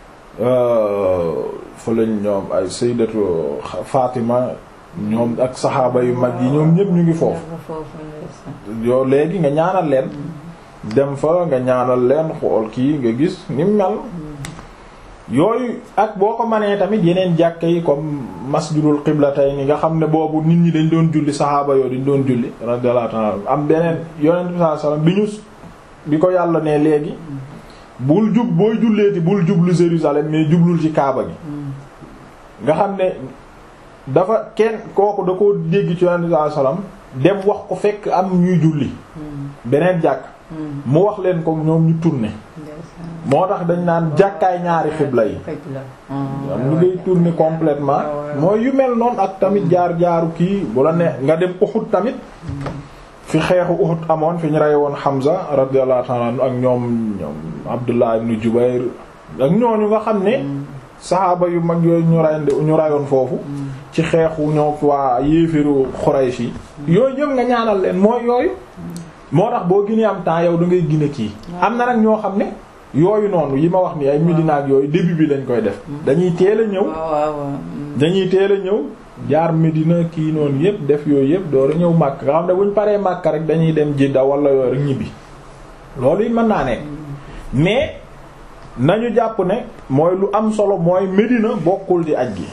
euh, fa lañ ñoom ay Sayyidatu Fatima ñoom ak saxaaba yu mag yi ñoom ñëpp ñu ngi foofu Yàlla foofu ndeysaan. yow léegi nga ñaanal leen dem fa nga ñaanal leen xool kii nga gis ni mu mel yooyu ak boo ko manee tamit yeneen jàkka yi comme masjidul qiblatayni nga xam ne boobu nit ñi dañ doon julli saxaaba yoo dañ doon julli radiyallahu ta'ala am beneen yonent bi sallallahu alayhi wasallam bi ñu bi ko yàlla ne léegi bul jub booy julleeti bul jublu Jérusalem mais jublul ci Kaaba gi Mm. nga xam ne dafa kenn kooku da ko dégg ci yonent bi sallallahu alayhi wasallam dem wax ko fekk am ñuy julli Mm. beneen jàkk Mm. mu wax leen ko ñoom ñu tourner ndeysaan. moo tax dañ naan jàkkaay ñaari xibla yi xibla. Ah, am lu ngay tourner complètement mooy yu mel noonu ak tamit jaar jaaru kii bu la ne nga dem Uhud tamit fi xeexu Uhud amoon fi ñu rey woon Hamza radiyallahu ta'ala anhu ak ñoom ñoom Abdullah ibn Jubayr ak ñooñu nga xam ne saxaaba yu mag yooyu ñu rey ñu reyoon foofu ci xeexu ñoo waa yéefiru Quraysh yi yooyu yëpp nga ñaanal leen mooy yooyu moo tax boo gënee am temps yow da ngay gën a kii am na nag ñoo xam ne yooyu noonu yi ma wax ni ay Medina ak yooyu début bi lañ koy def dañuy teel a ñëw waaw waaw waaw. Mm. dañuy teel a ñëw jaar Medina kii noonu yëpp def yooyu yëpp door a ñëw Makka nga xam ne bu ñu paree Makka rek dañuy dem Jidda wala yooyu rek ñibbi loolu it mën naa nekk mais nañu jàpp ne mooy lu am solo mooy Medina bokkul di aj gi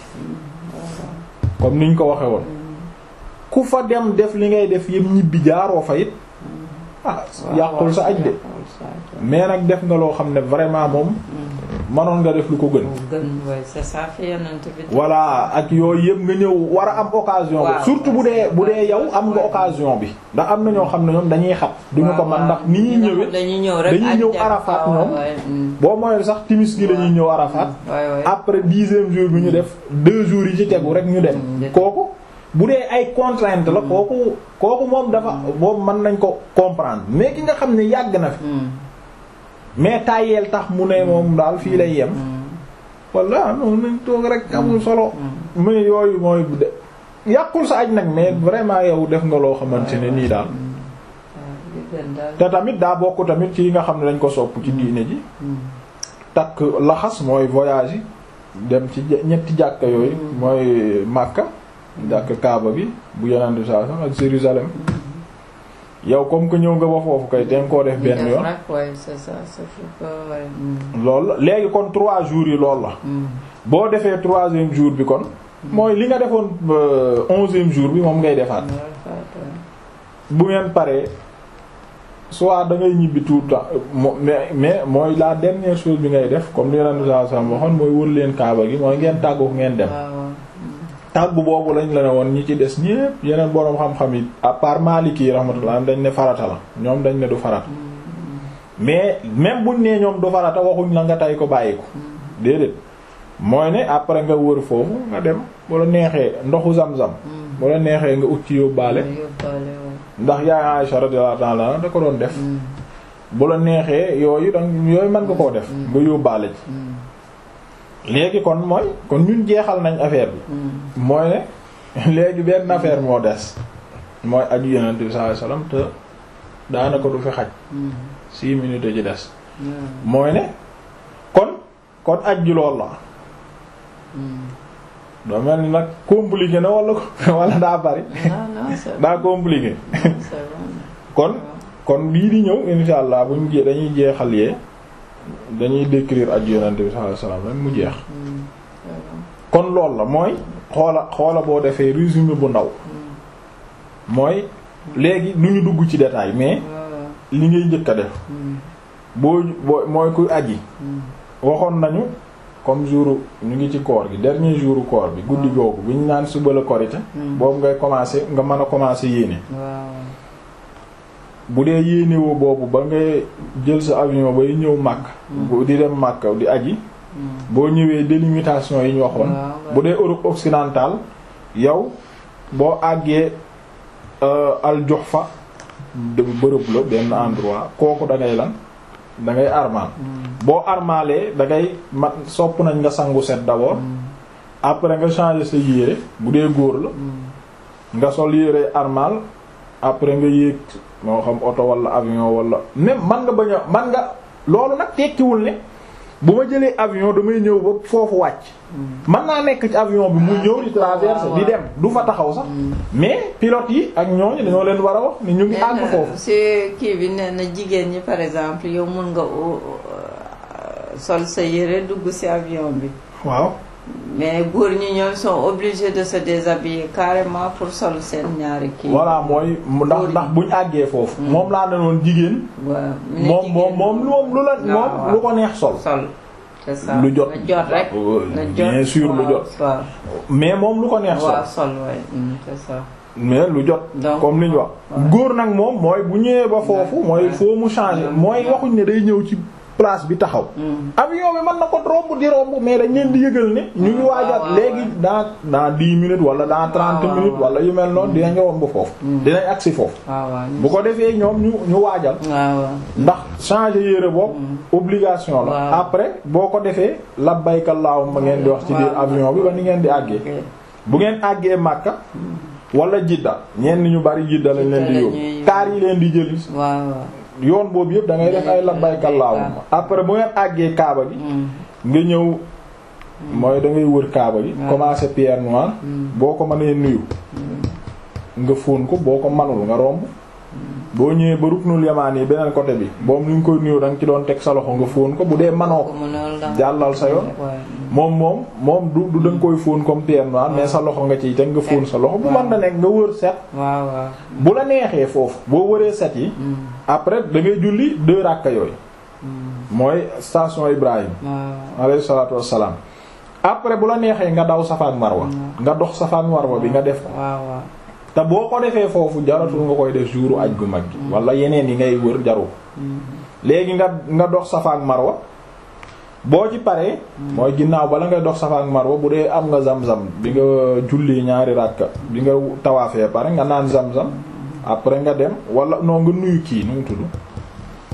comme niñ ko waxe woon ku fa dem def li ngay def yëpp ñibbi jaaroo fa it ah yàqul sa aj de yàqul sa aj. mais nag def nga loo xam ne vraiment moom mënoon nga def lu ko gën moo gën waaye c'est ça fi yonent bi. voilà ak yooyu yëpp nga ñëw war a am occasion bi Waaw. surtout bu dee bu dee yow am nga occasion bi ndax am na ñoo xam ne ñoom dañuy xat duñu ko man ndax ni ñuy ñëwee dañuy ñëw rek dañuy aj ñëw dem. Arafat waaw, ñoom. waaw, mm. boo mooy sax timis gi lañuy ñëw Arafat waay waay. après dixième jour bi ñu def deux jours yi ci tegu rek ñu dem Mm. kooku bu dee ay contrainte la kooku kooku moom dafa moom mën nañ ko comprendre mais ki nga xam ne yàgg na fi Mm. mais tàyyeel tax mu ne moom daal fii lay yem walla non nañ toog rek amul solo mais yooyu mooy de yàqul sa aj nag mais vraiment yow def nga loo xamante ne nii daal te tamit daa bokk tamit ci yi nga xam ne dañ ko sopp ci diine ji takk laxas mooy voyage yi dem ci ñetti jàkka yooyu mooy Makka jàkk Kaaba bi bu yeneen saa sax ak Jérusalem yow comme que ñëw nga ba foofu kay ten koo def benn yoon loolu léegi kon trois jours yi loolu la boo defee troisième jour bi kon mooy li nga defoon onzième jour bi moom ngay defaat bu ngeen paree soit da ngay ñibbi tout le temps mais mais mooy la dernière chose bi ngay def comme li yeneen saa sax waxoon mooy wër leen Kaaba gi mooy ngeen tàggu ngeen dem tàggu boobu lañ la ne woon ñi ci des ñépp yeneen boroom xam-xam yi à part Maliki yi rahmatullah dañ ne farata la ñoom dañ ne du farata mais même buñ nee ñoom du farata waxuñ la nga tay ko bàyyi ko déedéet mooy ne après nga wër foofu nga dem bu la neexee ndoxu zam-zam bu la neexee nga ut ci yóbbaale ndax yaay Aisha radiyallahu ta'ala da ko doon def bu la neexee yooyu dang yooyu mën nga koo def nga yóbbaale ci léegi kon mooy kon ñun jeexal nañ affaire bi mooy ne léegi benn affaire moo des mooy aju yonent bi sallallahu alayhi wasallam te daanaka du fi xaj six minutes ci des mooy ne kon kon aj ji lool la doo mel ni nag compliqué na wala wala daa bari daa compliqué kon kon bii di ñëw insha allah buñ jee dañuy jeexal yee dañuy décrire aj yonent bi sallallahu alayhi wasallam rek mu jeex kon loolu la mooy xoola xoola boo defee résumé bu ndaw mooy léegi du ñu dugg ci détail mais li ngay njëkk a def boo boo mooy kuy aji waxoon nañu comme jour ñu ngi ci koor gi dernier jour koor bi guddi googu bi ñu naan suba la korite boobu ngay commencer nga mën a commencer yéene bu dee yéenewoo boobu ba ngay jël sa avion bay ñëw màkk di dem màkk di aji boo ñëwee délimitation yi ñu waxoon bu dee Europe occidentale yow boo àggee al Juhfa bërëb la benn endroit kooku da ngay lan da ngay armal boo armalee da ngay mat sopp nañ nga sangu set d'abord après nga changer sa yére bu dee góor la nga sol yére armal après nga yéeg moo xam oto wala avion wala même man nga bañ a man nga loolu nag tekkiwul ne bu ma jëlee avion damay ñëw ba foofu wàcc man naa nekk ci avion bi mu ñëw di traverser di dem du fa taxaw sax mais pilote yi ak ñooñu dañoo leen war a wax ni ñu ngi àgg foofu si kii bi nee na jigéen ñi par exemple yow mun nga sol sa yére dugg ci avion bi waaw mais góor ñi ñoom sont obligés de se déshabiller carrément pour sol seen ñaari kii voilà mooy ndax ndax buñ àggee foofu moom laa ne noon jigéen waaw moom moom moom moom lu la moom lu ko neex sol sol c'est ça lu jot na jot rek na jot bien sûr lu jot waaw mais moom lu ko neex sol waaw sol waay c'est ça mais lu jot Donc, comme li ñu wax góor nag moom mooy bu ñëwee ba foofu mooy foo mu changer mooy waxuñ ne day ñëw ci place bi taxaw avion bi mën na ko romb di romb mais dañ leen di yëgal ne ñu ngi waajal waaw, léegi dans dans dix minutes wala dans trente waaw, minutes waaw. wala yu mel noonu dinañ romb foofu dinañ agsi foofu waaw waaw bu ko defee ñoom ñu ñu waajal waaw waaw ndax changer yére boobu obligation la Waaw. après boo ko defee labbayka allahumma ngeen di wax ci biir Waaw. avion bi ba ni ngeen di àggee ok. bu ngeen àggee Makka wala Jidda ñenn ñu bari Jidda lañ leen di Jidda yóbbu lañuy yóbbu. kaar yi leen di jëli waaw waaw yoon boobu yëpp da ngay def ay labbayka allahumma après bu ngeen àggee Kaaba gi nga ñëw mooy da ngay wër Kaaba gi Waaw. commencer pierre noire boo ko mënee nuyu nga fóon ko boo ko manul nga romb boo ñëwee ba ruknul yamaan yi beneen côté bi boobu ni nga koy nuyu da nga ci doon teg sa loxo nga fóon ko bu dee manoo ko ko mënul da jàllal sa yoon waaw moom moom moom du du da nga koy fóon comme pierre noire mais sa loxo nga ciy teg nga fóon sa loxo bu mën na nekk nga wër set waaw waaw bu la neexee foofu boo wëree set yi après da ngay julli deux rakka yooyu mooy station Ibrahim waaw alayhi salaatu wassalaam après bu la neexee nga daw Safa ak Marwa nga dox Safa ak Marwa bi nga def ko waaw waaw te boo ko defee foofu jaratul nga koy def jouru aj gu mag gi wala yeneen yi ngay wër jaru ko léegi nga nga dox Safa ak Marwa boo ci paree mooy ginnaaw bala ngay dox Safa ak Marwa bu dee am nga zam-zam bi nga julli ñaari rakka bi nga tawaafee pare nga naan zam-zam après nga dem wala non nga nuyu kii nu mu tudd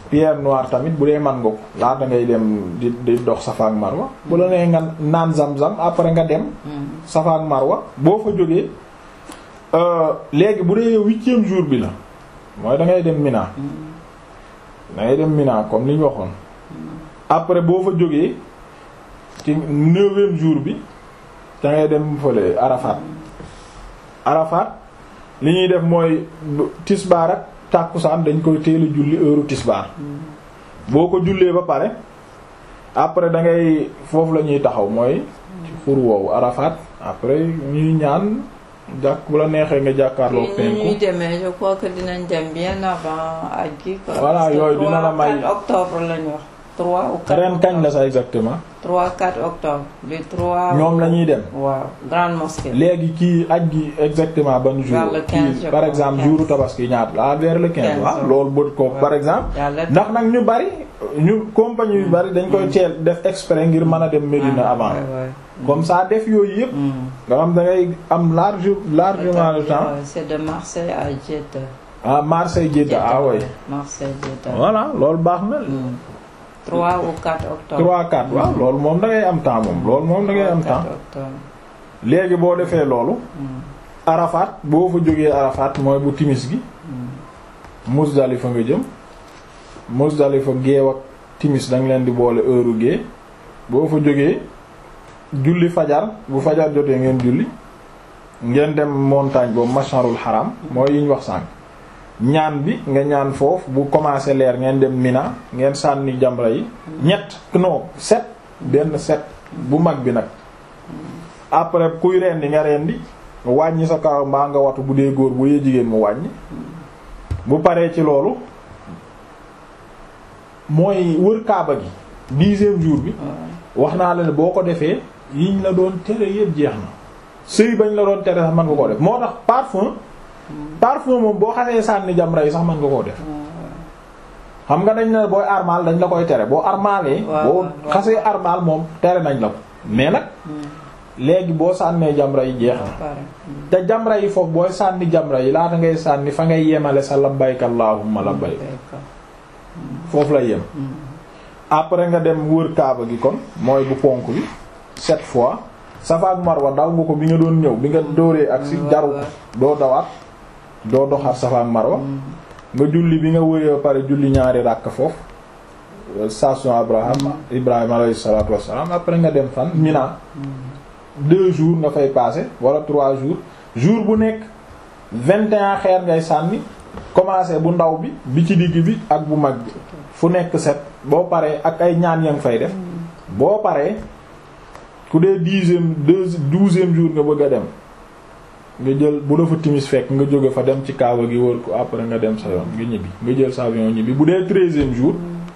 pierre noire tamit bu dee man nga ko laata ngay dem di di dox Safa ak Marwa bu la nee nga naan zam-zam après nga dem Safa ak Marwa boo fa jógee léegi bu dee huitième jour bi la mooy da ngay dem Mina da ngay dem Mina comme li ñu waxoon après boo fa jógee ci neuvième jour bi da ngay dem fële Arafat Arafat li ñuy def mooy tisbaar ak tàkkusaan dañ koy teel a julli heure tisbaar boo ko jullee ba pare après da ngay foofu la ñuy taxaw mooy ci xur woowu Arafat après ñuy ñaan jàkk bu la neexee nga jàkkaarloo penku ñuy demee je crois que dinañ dem bien avant aj gi quoi. Voilà, Parce que yooyu dina la 3, may- 4 octobre lañ wax. 3 ou 4 ren kañ la sa exactement 3 4 octobre. bi 3. ñoom la ñuy dem waaw grande mosquée. léegi kii aj gi exactement ban jour Vers le 15, kii je par crois, exemple 15. jouru tabaski ñaata la vers le 15 15, waaw waaw. loolu bët ko Waaw. par exemple yàlla ndax nag ñu bari ñu compagnie yu bari dañ koy teel def exprès ngir mën a dem Médina avant comme ça def yooyu yëpp nga xam da ngay am large largement le temps c'est de Marseille à Jeddah. ah Marseille Jeddah ah ouais Marseille Jeddah. voilà loolu baax na Mm. 3 ou 4 octobre. 3 4 waaw loolu moom da ngay am temps moom loolu moom da ngay am 4 temps octobre. léegi boo defee loolu Mm. Arafat boo fa jógee Arafat mooy bu timis gi Mm. Muzdalifa nga jëm Muzdalifa géew ak timis danga leen di boole heure gée boo fa jógee julli fajar bu fajar jotee ngeen julli ngeen dem montagne boobu masharul haram mooy yi ñu wax sànq ñaan bi nga ñaan foofu bu commencé leer ngeen dem Mina ngeen sànni jamra yi ñett non set benn set bu mag bi nag après kuy rendi nga rendi wàññi sa kaw mbaa nga watu bu dee góor bu dee jigéen mu wàññi bu paree ci loolu mooy wër kaaba gi dixième jour bi wax naa la ne boo ko defee yiñ la doon tere yëpp jeex na sëy bañ la doon tere sax mën nga koo def moo tax parfum parfum moom boo xasee sànni jamra yi sax mën nga koo def xam nga dañ ne booy armal dañ la koy tere boo armalee waaw, boo waaw. xasee armal moom tere nañ la ko mais nag léegi boo sànnee jamra yi jeex na Pare. te jamra yi foofu booy sànni jamra yi laata ngay sànni fa ngay yemale sa labbayka allahumma labbayk D'accord. foofu la yem après nga dem wër kaaba gi kon mooy bu ponk bi sept fois Safa ak Marwa daw nga ko bi nga doon ñëw bi nga dóoree ak si waaw, jaru waaw. doo dawaat doo doxaat Safa ak Marwa nga julli bi nga wëree ba pare julli ñaari ràkk foofu euh, station Abraham Ibrahima alayhi salaatu wassalaam après nga dem fan Mina deux jours nga fay passer wala trois jours jour bu nekk vingt et un xeer ngay sànni commencé bu ndaw bi bi ci digg bi ak bu mag bi fu nekk set boo paree ak ay ñaan ya nga fay def boo paree ku dee dixième deux douzième jour nga bëgg a dem nga jël bu dafa timis fekk nga jóge fa dem ci kaaba gi wër ko après nga dem sa yoon nga ñibbi nga jël sa avion ñibbi bu dee treizième jour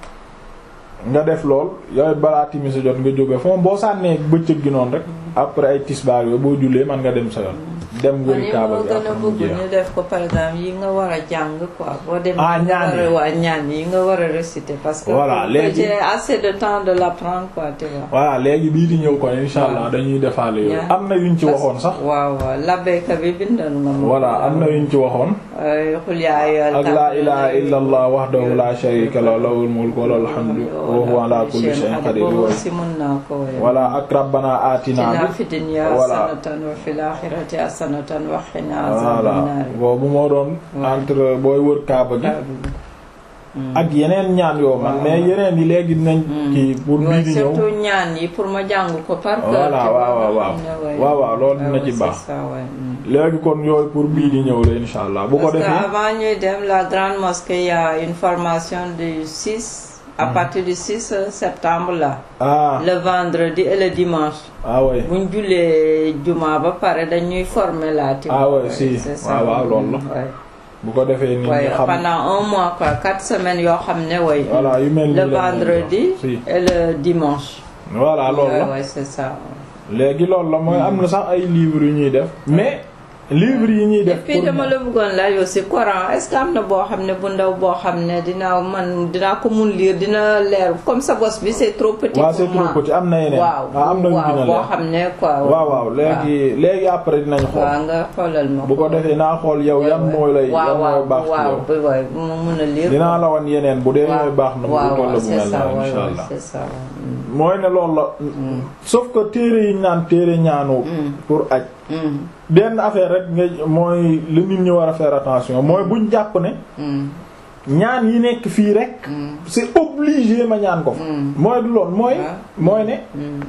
nga def lool yooyu balaa timis a jot nga jóge fa moom boo sànnee bëccëg gi noonu rek après ay tisbaar yooyu boo jullee man nga dem sa yoon dem man wëri yi kaaba moo gi gën a après mu bëgg jeex ñu def ko par exemple yi nga war a jàng quoi boo demee Ah, nga ñaan war yi. a waa ñaan yi nga war a réciter parce que Voilà, pour que léegi- j'ai assez de temps de l'apprendre quoi tu vois voilà léegi bii di ñëw kon insha allah dañuy defaale yooyu ñaan. am na yuñ ci waxoon sax waaw waaw labbayka bi bindoon nga ma voilà am na yuñ ci waxoon ay xul yaa ayyuhal ak laa kaafiruun. ilaha illa allah wahdahu la sharika lahu lahul mulku wa lahul hamdu wa huwa ala kulli shay'in qadir boobu aussi mën naa ko woy voilà ak rabbana atina atina bi fi dunya Voilà. hasanatan wa fil akhirati hasanatan wa qina voilà azaban nar boobu moo doon entre booy wër kaaba gi ak yeneen ñaan yoo man mais yeneen yi léegi dinañ kii pour bii di ñëw surtout ñaan yi pour ma jàng ko par cœur Voilà, tu vois, waaw, waaw, nga waaw. xam ne, ouais. Waaw, waaw, loolu dina Ouais, ci c'est baax. ça, ouais. Mm. léegi kon yooyu pour bii di ñëw la insha allah bu ko Parce que defee avant ñuy dem la grande mosquée il y a une formation du 6 à partir du 6 septembre là ah le vendredi et le dimanche ah ouais buñ jullee juma ba pare dañuy former là tu Ah vois, ouais, si. c'est ça. waaw waaw loolu la Ouais. bu ko defee nit ñi Ouais, xam pendant un mois quoi quatre semaines yoo xam ne way voilà yu mel ni le leen vendredi si et le dimanche voilà loolu ouais, la ouais, c'est ça léegi loolu la mooy am na sax ay livres yu ñuy def mais livre yi ñuy et def puis pour dama la bëggoon laaj aussi Coran est-ce que am na boo xam ne bu ndaw boo xam ne dinaa man dinaa ko mun lire dina leer comme sa bos bi c'est trop petit waaw pour c'est moi. trop petit am na yeneen waaw waaw am na yu gën a waaw boo leer xam ne quoi waaw waaw léegi léegi après dinañ xool waaw nga xoolal ma bu ko defee naa xool yow yan mooy lay yan waaw mooy waaw baax ci waaw yow bi waay bu ma mun a lire dinaa la wan yeneen bu dee waaw ñooy baax na mu waaw toll waaw bu c'est mel ça na waay insha waay allah c'est ça waay. mooy ne loolu la sauf que téere yi ñu naan téere ñaanu pour aj Mm, benn affaire rek nga mooy li nit ñi war a faire attention mooy buñ jàpp ne mm, ñaan yi nekk fii rek mm, c'est obligé ma ñaan ko fa mm, mooy du lool mooy Ah. mooy ne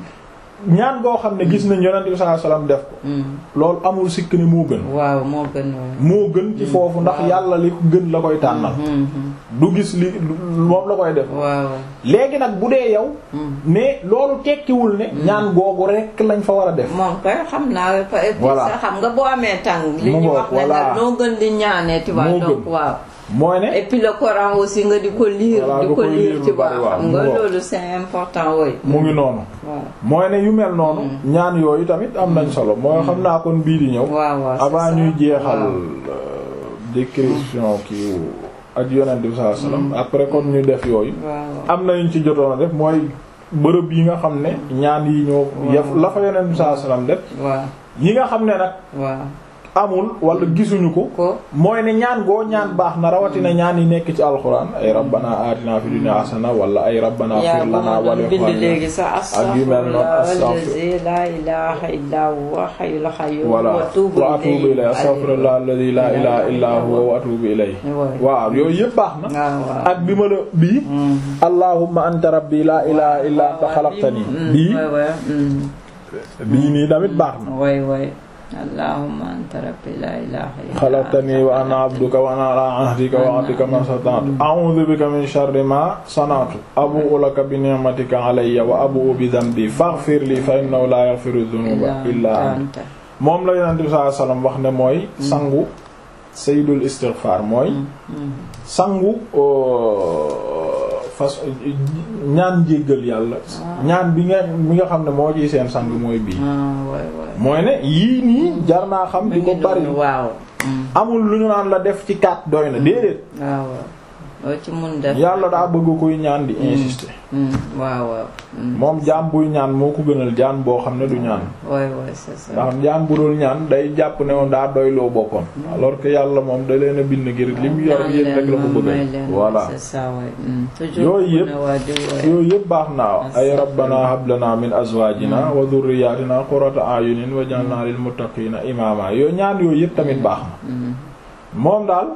mm, ñaan goo xam ne gis nañ yonent bi sallallahu alayhi wasallam def ko mm. loolu amul sikk ne moo gën waaw moo gën waay. moo gën ci foofu ndax waaw. yàlla li ko gën la koy tànnal Mm, mm, du gis li moom la koy def waaw. léegi nag bu dee yow mm. mais loolu tekkiwul ne ñaan googu rek lañ fa war a def moom kay xam naa et puis Voilà. sax xam nga boo amee tàng li Mu ñu ngoog, wax ne voilà. la noo gën di ñaanee tu vois Moo donc gën. waaw mooy ne et puis le Coran aussi nga di ko lire Voilà, di nga ko koy lire lire tu lu vois bari, waaw, xam mu nga ngoog. loolu c'est important woy mu ngi noonu waaw mooy ne yu mel noonu ñaan yooyu tamit am nañ solo mooy xam naa kon bii di ñëw waaw waaw c'est avant ça. ñuy jeexal waaw. euh, description kii ak yonent bi sallallahu alayhi wasallam après kon ñu def yooyu waaw am na ñu ci jotoon a def mooy bërëb yi nga xam ne ñaan yi ñoo yef la fa yonent bi sallallahu alayhi wasallam def waaw yi nga xam ne nag waaw amul wala gisuñu ko ko mooy ne ñaan goo ñaan baax na rawatina ñaan yi nekk ci alxuraan ay rabbana atina fi dunya hasana wala ay rabbana yaa fir bu lana ma wa li doon bind ikhwanina léegi sax ak yu mel noonu, astaghfirullah astaghfir- allazi la ilaha illa huwa hayyul qayyum voilà wa atubu wa atubu ilayhi astaghfirullah alladhi la ilaha illa huwa wa atubu ilayhi Ouais. waaw yooyu yëpp baax na waaw waaw ak bi ma la bii Mm. allahumma anta rabbi la ilaha illa anta khalaqtani bii waay waay mm. bii nii tamit baax na waay waay allahumma anta rabbi la ilaha illa xalaqtani wa ana abduka wa ana ala ahdika wa ahdika ma sata'tu a'udhu bika min sharri ma sana'tu abu'u laka bi ni'matika alayya wa abu'u bi dhanbi faghfir li fa innahu la yaghfiru dhunuba illa anta moom la yonent bi sallallahu alayhi wasallam wax ne mooy sangu sayyidul istighfar mooy sangu euh, fas ñaan jéggal yàlla ñaan bi nga bi nga xam ne moo ciy seen sang mooy bii ah waay waay mooy ne yii nii jar naa xam di ko bari waaw mm. amul lu ñu naan la def ci kat doy na déedéet waaw waaw loo ci mun def yàlla daa bëgg kuy ñaan di insister Mm. waaw waaw mm. moom jaam buy ñaan moo ko gënal jaan boo xam ne du ñaan waay waay c'est ça ndax jaan bu dul ñaan day jàpp ne moom daa doyloo boppam alors que yàlla moom da leen a bind ngir li mu yor yéen rek la ko may bëgg leen voilà c'est ça waay mm. toujours Yooyu yëpp- ku ne waa di waay. yooyu yëpp baax naa ay rabbana hab lana min azwajina wa dhurriyyatina qurrata a'yunin waj'alna lil muttaqina imama yooyu ñaan yooyu yëpp tamit baax na Mm. moom daal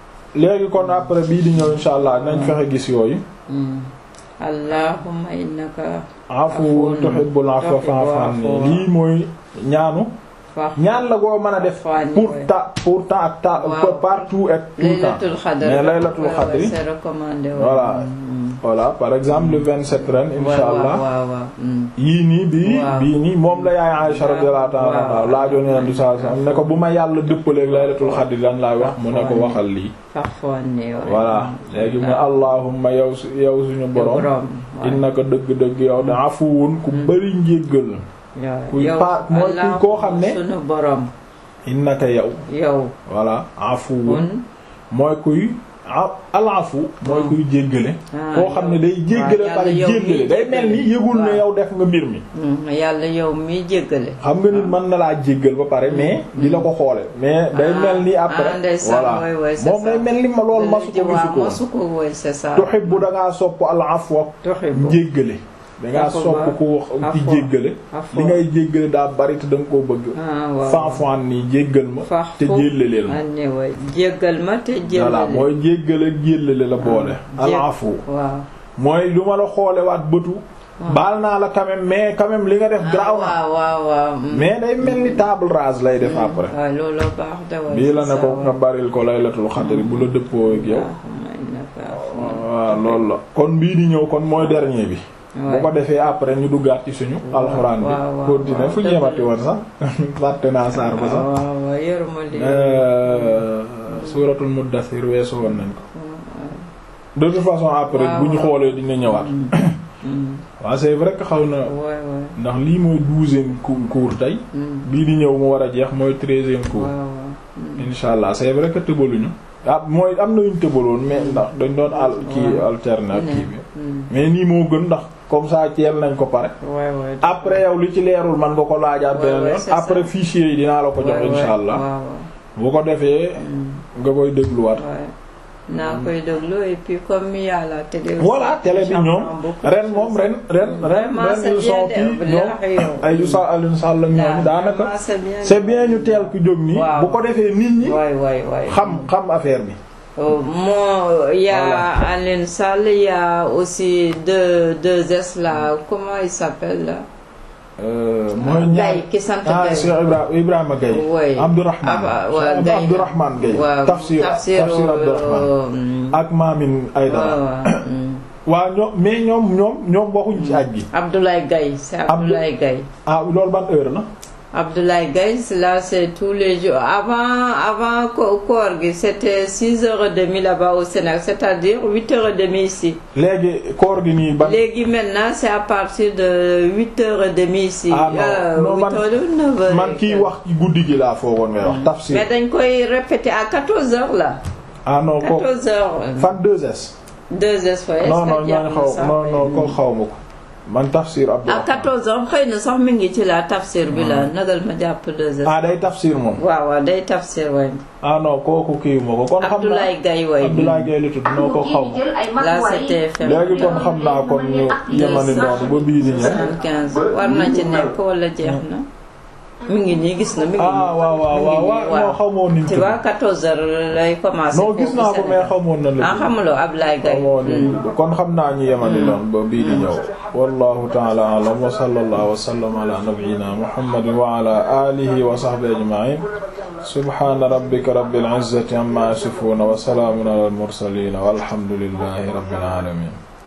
léegi kon après bii di ñëw insha allah nañ fexe gis yooyu Mm. allahumma innaka afuwwun tuhibbul afwa fa'fu anni lii mooy ñaanu faax ñaan la goo mën a def Fa'fu anni, pour ouais. ta pour temps ak temps Waaw. partout et tout le temps laylatul xadr mais laylatul Ouais, ouais, xadri c'est recommandé ouais. Voilà. Mm. voilà par exemple le 27 ren Ouais, insha allah waaw waaw waaw mm. yii nii bii Waaw. bii nii moom la yaay Aisha radiyallahu ta'ala anha Waaw. laajoon Yonent bi sallallahu alayhi wasallam ne ko bu ma yàlla dëppaleeg laylatul xadri lan laay wax mu ne ko waxal lii faax anni ouais. voilà léegi mu allahumma yow su yow suñu borom borom ouais. innaka dëgg-dëgg yow da afuwun ku bari njéggal Yow- kuy yow pa- mooy kuy Allah koo xam ne- sunu borom innaka yow yow voilà afuwun un mooy kuy a- alafu mooy kuy jéggale Ah, koo xam ne yow- day jéggale waaw, pare yàlla yow jéggale miy day mel ni jéggale. yëgul ne Waaw. yow def nga mbir mi Mm, yàlla yow mi jéggale xam nga nit mën na laa jéggal ba pare mais di la ko xoole mais day Ah, mel ni ah, après ndeysaan, voilà ouais, ouais, c'est moom ça. day mel ni ma loolu masu ko gisu ko masu ko woy c'est ça tuhibbu dangaa sopp al afwa tuhibbu jéggale dangaa Afwa. sopp ku wax ci Afwa. jéggale Afwa. li ngay jéggale daa bari te da nga koo bëgg ah waaw fanfan nii jéggal ma fax te jéllaleel ma anni way jéggal ma te voilà jéllaleel mooy jéggale jéllale la boole al jég- afu waaw mooy lu ma la xoole waat bëtu baal naa la quand même mais quand même li nga def garaaw na waaw waaw waaw mm. mais day mel ni table rase lay def après waaw looloo baax da way bii la c'est ne ça, ko nga ouais. baril ko laylatul xadri bu la dëppoo ak yow Allahumma innaka afuwwun waaw loolu la kon bii di ñëw kon mooy dernier bi bu Ouais. ko defee après ñu duggaat ci suñu alxuraan bi waaw, waaw, continuer waaw, fu dëgg ñeemati la. woon sax fàtte naa saar ba waaw sax waaw waaw yoruma lii Euh, suuratul muddathir weesu woon nañ ko de toute façon après waaw, bu ñu waaw. xoolee dina ñëwaat Mm. waaw c'est vrai que xaw na waay waay ndax lii mooy douzième cours tey Mm. bii di ñëw mu war a jeex mooy treizième cours waaw waaw insha allah c'est vrai que tëbaluñu ah mooy am na yuñ tëbaloon mais ndax dañ doon al kii alterner kii bi mais nii moo gën ndax comme ça teel nañ ko pare Ouais, ouais. après yow li ci leerul man nga ko laajaat Ouais, beneen ouais, yoon c'est ça. après fichier yi dinaa la ko jox Ouais, ouais. insha allah waaw bu ko defee nga koy dégluwaat waaw naa koy déglu et puis comme il y a la télé. aussi, voilà télé bi j'apprends ñoom beaucoup ren de moom choses. ren ren ren Vraiment, ren c'est ils bien sont de- kii wallaahi ñoom yow. ay Oustaz Alioune Sall ak ñooñu daanaka Vraiment, c'est bien. c'est bien ñu teel ku jóg nii Waaw. bu ko defee nit ñi waay waay waay. xam xam affaire bi Euh, Moi, il y a Voilà. Alain Sall, il y a aussi deux, deux S là, comment il s'appelle là Euh, mooy ñaar Gaye, qui sant ah Gaye. Cheikh Ibra Ibrahima Gaye Oui. Abdourahman Ah, ouais, Cheikh Gaye. Abdourahman Gaye waaw tafsir tafsir tafsir Abdourahman euh, ak Maamin Aydara waaw, waaw, mm. waaw ñoom mais ñoom ñoom ñoom waxuñ ci aj gi Abdoulaye Gaye, c'est Abdou- Abdoulaye Gaye. ah loolu ban heure la Abdoulaye Gaye, c'est là, c'est tous les jours. Avant, avant ko- koor gi, c'était 6h30 là-bas au Sénégal, c'est-à-dire 8h30 ici. léegi koor gi nii ban Léegi maintenant, c'est à partir de 8h30 ici. Ah, non. Non, man- 9h. man kiy wax ci guddi gi laa foogoon ngay wax tafsir Mais dañ koy répéter à 14h là. ah non ko 14h. fan 2S 2h fois. non non ñooñu xaw non non ko xaw ma ko man tafsir À Abdourahman 14h xëy na sax mi ngi ci la tafsir bi la nagal ma jàpp 2h. ah day tafsir moom waaw waaw day tafsir waay. ah non kooku kii ma ko kon xam naa Abdoulaye Gaye waay. Abdoulaye Gaye la tudd noo ko xaw ma Là c'était FM. léegi kon xam naa kon ñu yemani noonu ba bii di ñëw 75 war na ci nekk wala jeex na. mi ngi nii gis na mi ngi nii. ah waaw waaw waaw waaw non xamoon nañ tu vois 14h lay commencer. non gis naa ko mais xamoon na la ah xamuloo Abdoulaye Gaye. xamoon nañ kon xam naa ñu yemani noonu ba bii di ñëw wallahu ta'ala a'lam wa sallallahu wa sallam ala nabiyyina muhammadin wa ala alihi wa sahbihi ajma'in subhana rabbika rabbil izzati amma yasifun wa salamun ala al mursalin walhamdulillahi rabbil alamin